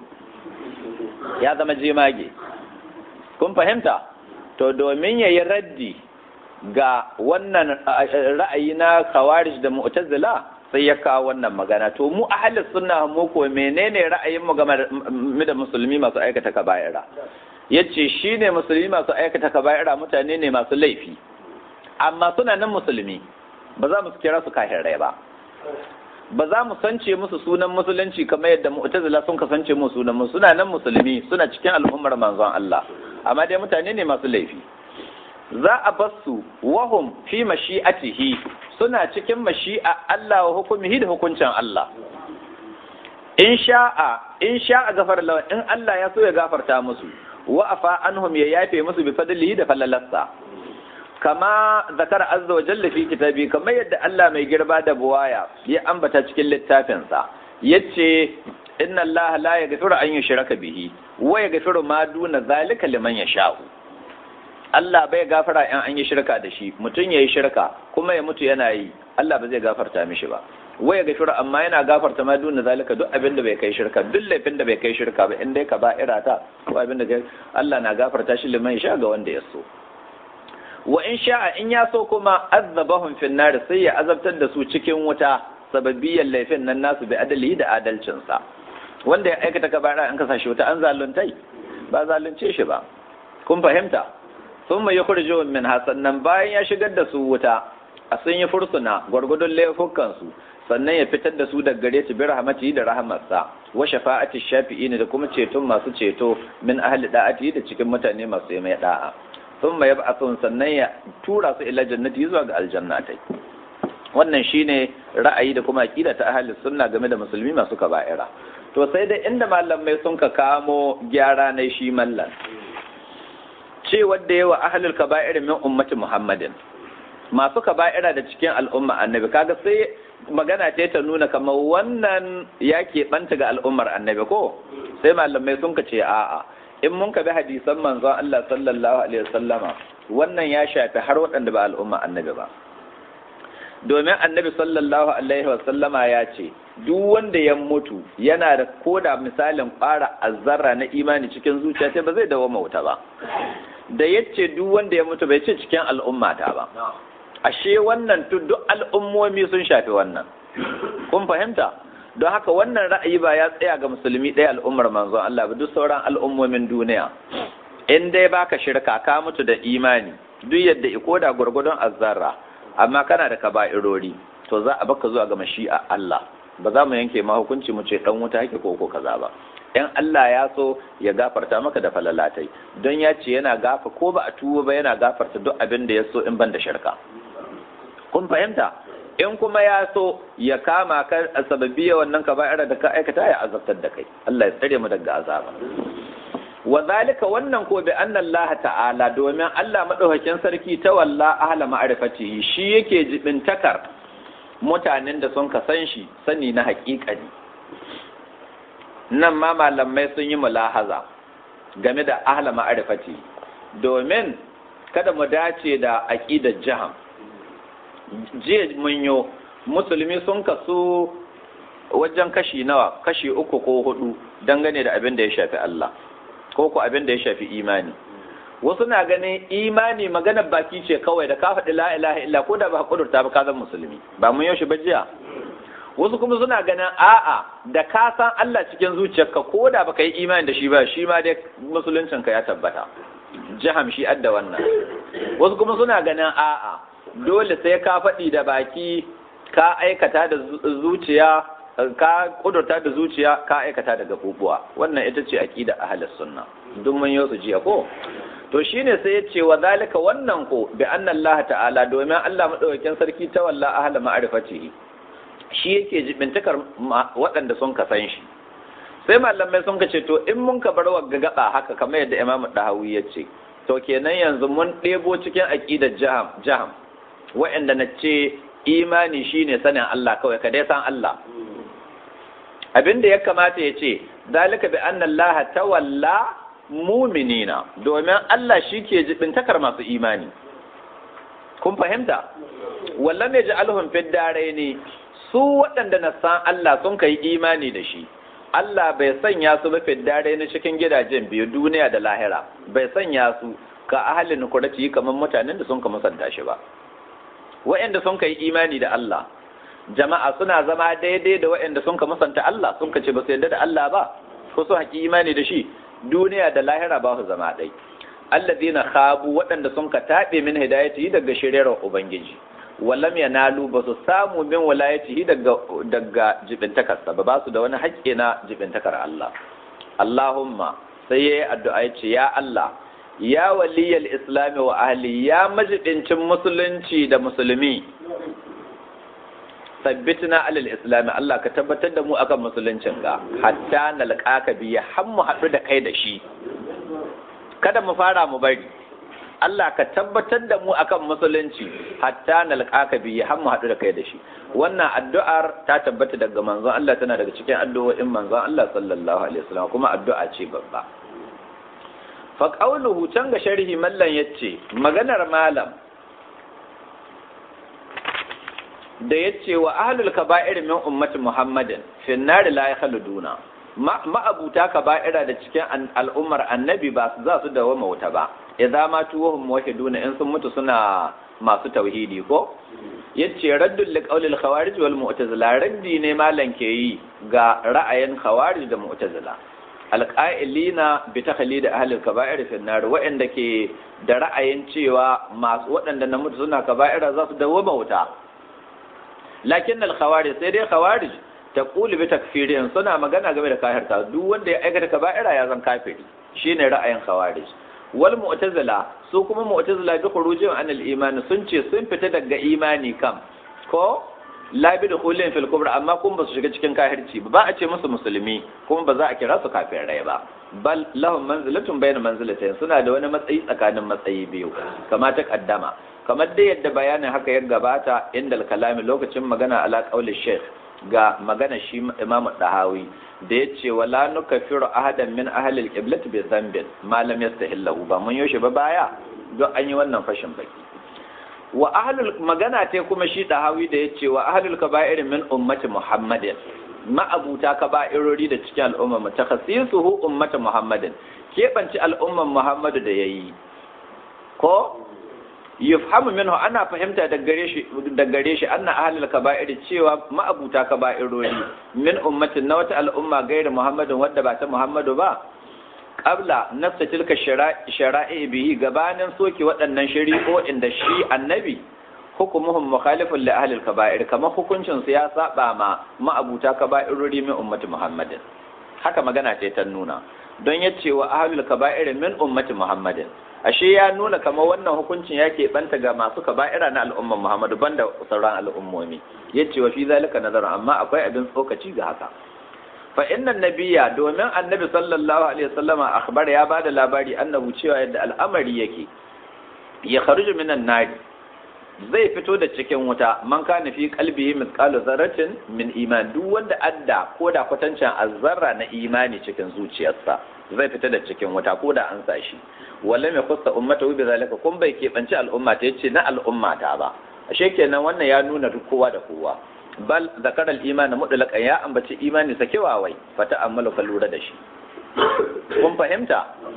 ya zama jemage kun fahimta to domin yayi raddi ga wannan ra'ayi na khawarij da mu'tazila sai ya kawo wannan magana to mu ahlus sunna mu ko menene ra'ayin mu game da musulmi masu aikata kaba'ira yace shine musulmi masu aikata kaba'ira mutane ne masu laifi amma suna nan musulmi ba za mu kira su kafirai ba ba za mu sance musu sunan musulunci kamar yadda mu'tazila sun kasance mu sunan mu suna nan musulmi suna cikin al'ummar manzon Allah amma dai mutane ne masu laifi za a basu wahum fi mashi'atihi suna cikin mashi'a Allah wa hukumihi da hukuncin Allah in sha'a in sha'a gafar lawa in Allah ya so ya gafarta musu wa afa anhum ya yafe musu bi fadlihi da fallalarsa kama zakar azza wa jalla fi kitabi kamar yadda Allah mai girba da buwaya ya ambata cikin littafinsa yace inna Allah la yaghfiru an yushraka bihi wa yaghfiru ma duna zalika liman yasha'u Allah bai gafara in an yi shirka da shi mutum yayi shirka kuma ya mutu yana yi Allah ba zai gafarta mishi ba waya gafiru amma yana gafarta ma duna zalika duk abin da bai kai shirka duk laifin da bai kai shirka ba in dai ka ba irata ko abin da Allah na gafarta shi liman sha ga wanda ya so wa in sha'a in ya so kuma azabahum fin nar sai ya azabtar da su cikin wuta sababiyan laifin nan nasu bi adali da adalcinsa wanda ya aikata kabara an kasa shi wuta an zaluntai ba zalunce shi ba kun fahimta sun mai yukhrijuhum min hasannan bayan ya shigar da su wuta a sun yi fursuna gwargwadon laifukansu sannan ya fitar da su daga gare su bi rahmatihi da rahamarsa wa shafa'ati shafi'in da kuma ceton masu ceto min ahli da'ati da cikin mutane masu yi mai da'a sun mai yab'athun sannan ya tura su ila jannati zuwa ga aljannatai wannan shine ra'ayi da kuma aqida ta ahli sunna game da musulmi masu kaba'ira to sai dai inda malamai sun ka kamo gyara na shi mallan ce wadda yawa ahlul kaba'ir min ummati muhammadin masu kaba'ira da cikin al'umma annabi kaga sai magana ce ta nuna kamar wannan ya keɓanta ga al'ummar annabi ko sai malamai sun ce a'a in mun ka bi hadisan manzon Allah sallallahu alaihi wasallama wannan ya shafi har waɗanda ba al'umma annabi ba domin annabi sallallahu alaihi wasallama ya ce duk wanda ya mutu yana da koda misalin ƙara azzarra na imani cikin zuciya sai ba zai dawo mauta ba da yace duk wanda ya mutu bai ce cikin al'ummata ba ashe wannan duk al'ummomi sun shafi wannan kun fahimta don haka wannan ra'ayi ba ya tsaya ga musulmi ɗaya al'ummar manzon Allah ba duk sauran al'ummomin duniya in dai baka shirka ka mutu da imani duk yadda iko da gwargwadon azzarra amma kana da kaba'irori to za a baka zuwa ga mashi'a Allah ba za mu yanke ma hukunci mu ce dan wuta yake ko ko kaza ba in Allah ya so ya gafarta maka da falalatai don ya ce yana gafa ko ba a tuwo ba yana gafarta duk abin da ya so in ban da shirka kun fahimta in kuma ya so ya kama ka a sababbiya wannan kaba'ira da ka aikata ya azabtar da kai Allah ya tsare mu daga azaba wa zalika wannan ko bi anna Allah ta'ala domin Allah madaukakin sarki ta walla ahla ma'rifatihi shi yake jibintakar mutanen da sun ka san shi sani na haƙiƙani nan ma malamai sun yi mulahaza game da ahla ma'rifati domin kada mu dace da aqidar jaham jiya mun yo musulmi sun kasu wajen kashi nawa kashi uku ko hudu dangane da abin da ya shafi Allah ko ko abin da ya shafi imani wasu na ganin imani maganar baki ce kawai da ka faɗi la ilaha illa ko da ba kudurta ba ka zan musulmi ba mun yaushe ba jiya wasu kuma suna ganin a'a da ka san Allah cikin zuciyarka ko da baka yi imani da shi ba shi ma dai musuluncin ka ya tabbata jaham shi adda wannan wasu kuma suna ganin a'a dole sai ka faɗi da baki ka aikata da zuciya ka kudurta da zuciya ka aikata da gabubuwa wannan ita ce aqida ahlus sunna duk mun yau su jiya ko to shine sai ya ce wa zalika wannan ko bi anna Allah ta'ala domin Allah madaukakin sarki ta walla ahla ma'rifatihi shi yake jibintakar waɗanda sun ka san shi sai malamai sun ka ce to in mun ka bar wagga gaba haka kamar yadda Imam Dahawi ya ce to kenan yanzu mun ɗebo cikin aqidar jaham jaham waɗanda na ce imani shine sanin Allah kawai ka dai san Allah abin da ya kamata ya ce zalika bi anna Allah tawalla muminina domin Allah shi ke jibintakar masu imani kun fahimta wallan ne ja'alhum fid ne su waɗanda na san Allah sun kai imani da shi Allah bai sanya su ba fid ne cikin gidajen biyu duniya da lahira bai sanya su ka ahalin kurati kamar mutanen da sun ka musanta shi ba waɗanda sun kai imani da Allah jama'a suna zama daidai da waɗanda sun ka musanta Allah sun ka ce ba su yarda da Allah ba ko su haƙi imani da shi duniya da lahira ba su zama ɗai alladina khabu waɗanda sun ka taɓe min hidayati daga shiryarar ubangiji wallam yanalu ba su samu min walayati daga daga jibintakarsa ba ba su da wani haƙƙi na jibintakar Allah Allahumma sai yayi addu'a ya ce ya Allah ya waliyal islami wa ahli ya majibincin musulunci da musulmi sabbitna alal islami Allah ka tabbatar da mu akan musuluncin ga hatta nalqaka bi har mu haɗu da kai da shi kada mu fara mu bari Allah ka tabbatar da mu akan musulunci hatta nalqaka bi har mu haɗu da kai da shi wannan addu'ar ta tabbata daga manzon Allah tana daga cikin addu'o'in manzon Allah sallallahu alaihi wasallam kuma addu'a ce babba fa qawluhu can ga sharhi mallan yace maganar malam da ya ce wa ahlul kaba'ir min ummati muhammadin fin nari la yakhluduna ma'abuta kaba'ira da cikin al'ummar annabi ba su za su dawo wuta ba idza ma tuwahum muwahhiduna in sun mutu suna masu tauhidi ko yace raddul liqaulil khawarij wal mu'tazila raddi ne malan ke yi ga ra'ayin khawarij da mu'tazila alqa'ilina bi takhlid ahlul kaba'ir fin nar wa'anda ke da ra'ayin cewa masu waɗanda na mutu suna kaba'ira za su dawo wuta lakin al-khawarij sai dai khawarij ta kuli bi takfirin suna magana game da kafirta duk wanda ya aikata kaba'ira ya zan kafiri shine ra'ayin khawarij wal mu'tazila su kuma mu'tazila bi khurujin an al-iman sun ce sun fita daga imani kam ko la bi dukhulin fil kubra amma kun ba su shiga cikin kafirci ba a ce musu musulmi kuma ba za a kira su kafirai ba bal lahum manzilatun bayna manzilatayn suna da wani matsayi tsakanin matsayi biyu kama ta kaddama kamar dai yadda bayanin haka ya gabata inda kalami lokacin magana ala qauli sheikh ga magana shi imamu dahawi da ya ce wala nukaffiru ahadan min ahli al-qiblat bi dhanbin ma lam yastahillahu ba mun yoshe ba baya don an yi wannan fashin baki wa ahlul magana ta kuma shi dahawi da ya ce wa ahlul kaba'ir min ummati muhammadin ma'abuta kaba'irori da cikin al'umma mu takhassisuhu ummati muhammadin keɓance al'umman muhammadu da yayi ko yufhamu minhu ana fahimta da gare shi da gare shi anna ahlul kaba'ir cewa ma'abuta kaba'irori min ummatin na wata al'umma gaira muhammadin wadda ba ta muhammadu ba qabla nafsa tilka shara'i bihi gabanin soke waɗannan shari'o'in da shi annabi hukumuhum mukhalifun li ahlil kaba'ir kamar hukuncin su ya saba ma ma'abuta kaba'irori min ummati muhammadin haka magana ce ta nuna don yace wa ahlul kaba'ir min ummati muhammadin ashe ya nuna kamar wannan hukuncin ya banta ga masu kaba'ira na al'umman Muhammadu banda sauran al'ummomi yace wa fi zalika nazarin amma akwai abin tsokaci ga haka fa inna nabiyya domin annabi sallallahu alaihi wasallama akhbar ya bada labari annahu cewa yadda al'amari yake ya kharuju minan nar zai fito da cikin wuta man kana fi qalbihi mithqalu zarratin min iman duk wanda adda ko da kwatancin azzarra na imani cikin zuciyarsa zai fita da cikin wuta ko da an sa shi wala mai kusa ummata bi zalika kun bai keɓanci al'umma ta yace na al'umma ta ba ashe kenan wannan ya nuna duk kowa da kowa bal zakar al-iman mutlaqan ya ambaci imani sakewa wai fata amalu ka lura da shi kun fahimta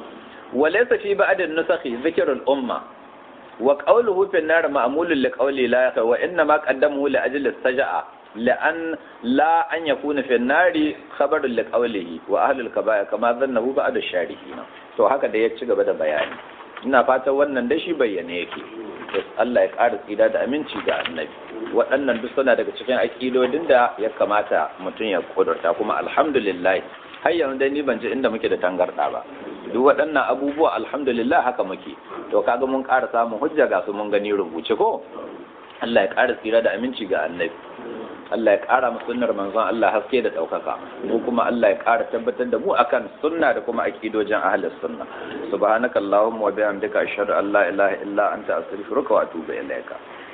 walaysa fi ba'd an-nusakhi dhikr al-umma wa qawluhu fi an-nar ma'mulun li qawli la wa inna ma qaddamuhu li ajli as-sajaa لأن لا أن يكون في النار خبر لقوله وأهل الكبائر كما ظنه بعد الشارحين to haka da ya ci gaba da bayani ina fatan wannan da shi bayyane yake Allah ya ƙara tsira da aminci ga annabi waɗannan duk suna daga cikin aƙidodin da ya kamata mutum ya kudurta kuma alhamdulillah har yanzu dai ni ban ji inda muke da tangarɗa ba duk waɗannan abubuwa alhamdulillah haka muke to kaga mun ƙara samun hujja ga su mun gani rubuce ko Allah ya ƙara tsira da aminci ga annabi Allah ya ƙara mu sunnar manzon Allah haske da ɗaukaka mu kuma Allah ya ƙara tabbatar da mu akan sunna da kuma aqidojin ahlus sunna subhanaka allahumma wa bihamdika ashhadu an la ilaha illa anta astaghfiruka wa atubu ilayka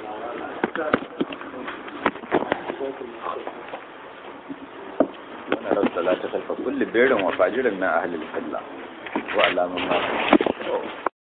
ونرى الصلاة خلف كل بير وفاجر من أهل القبلة وعلى من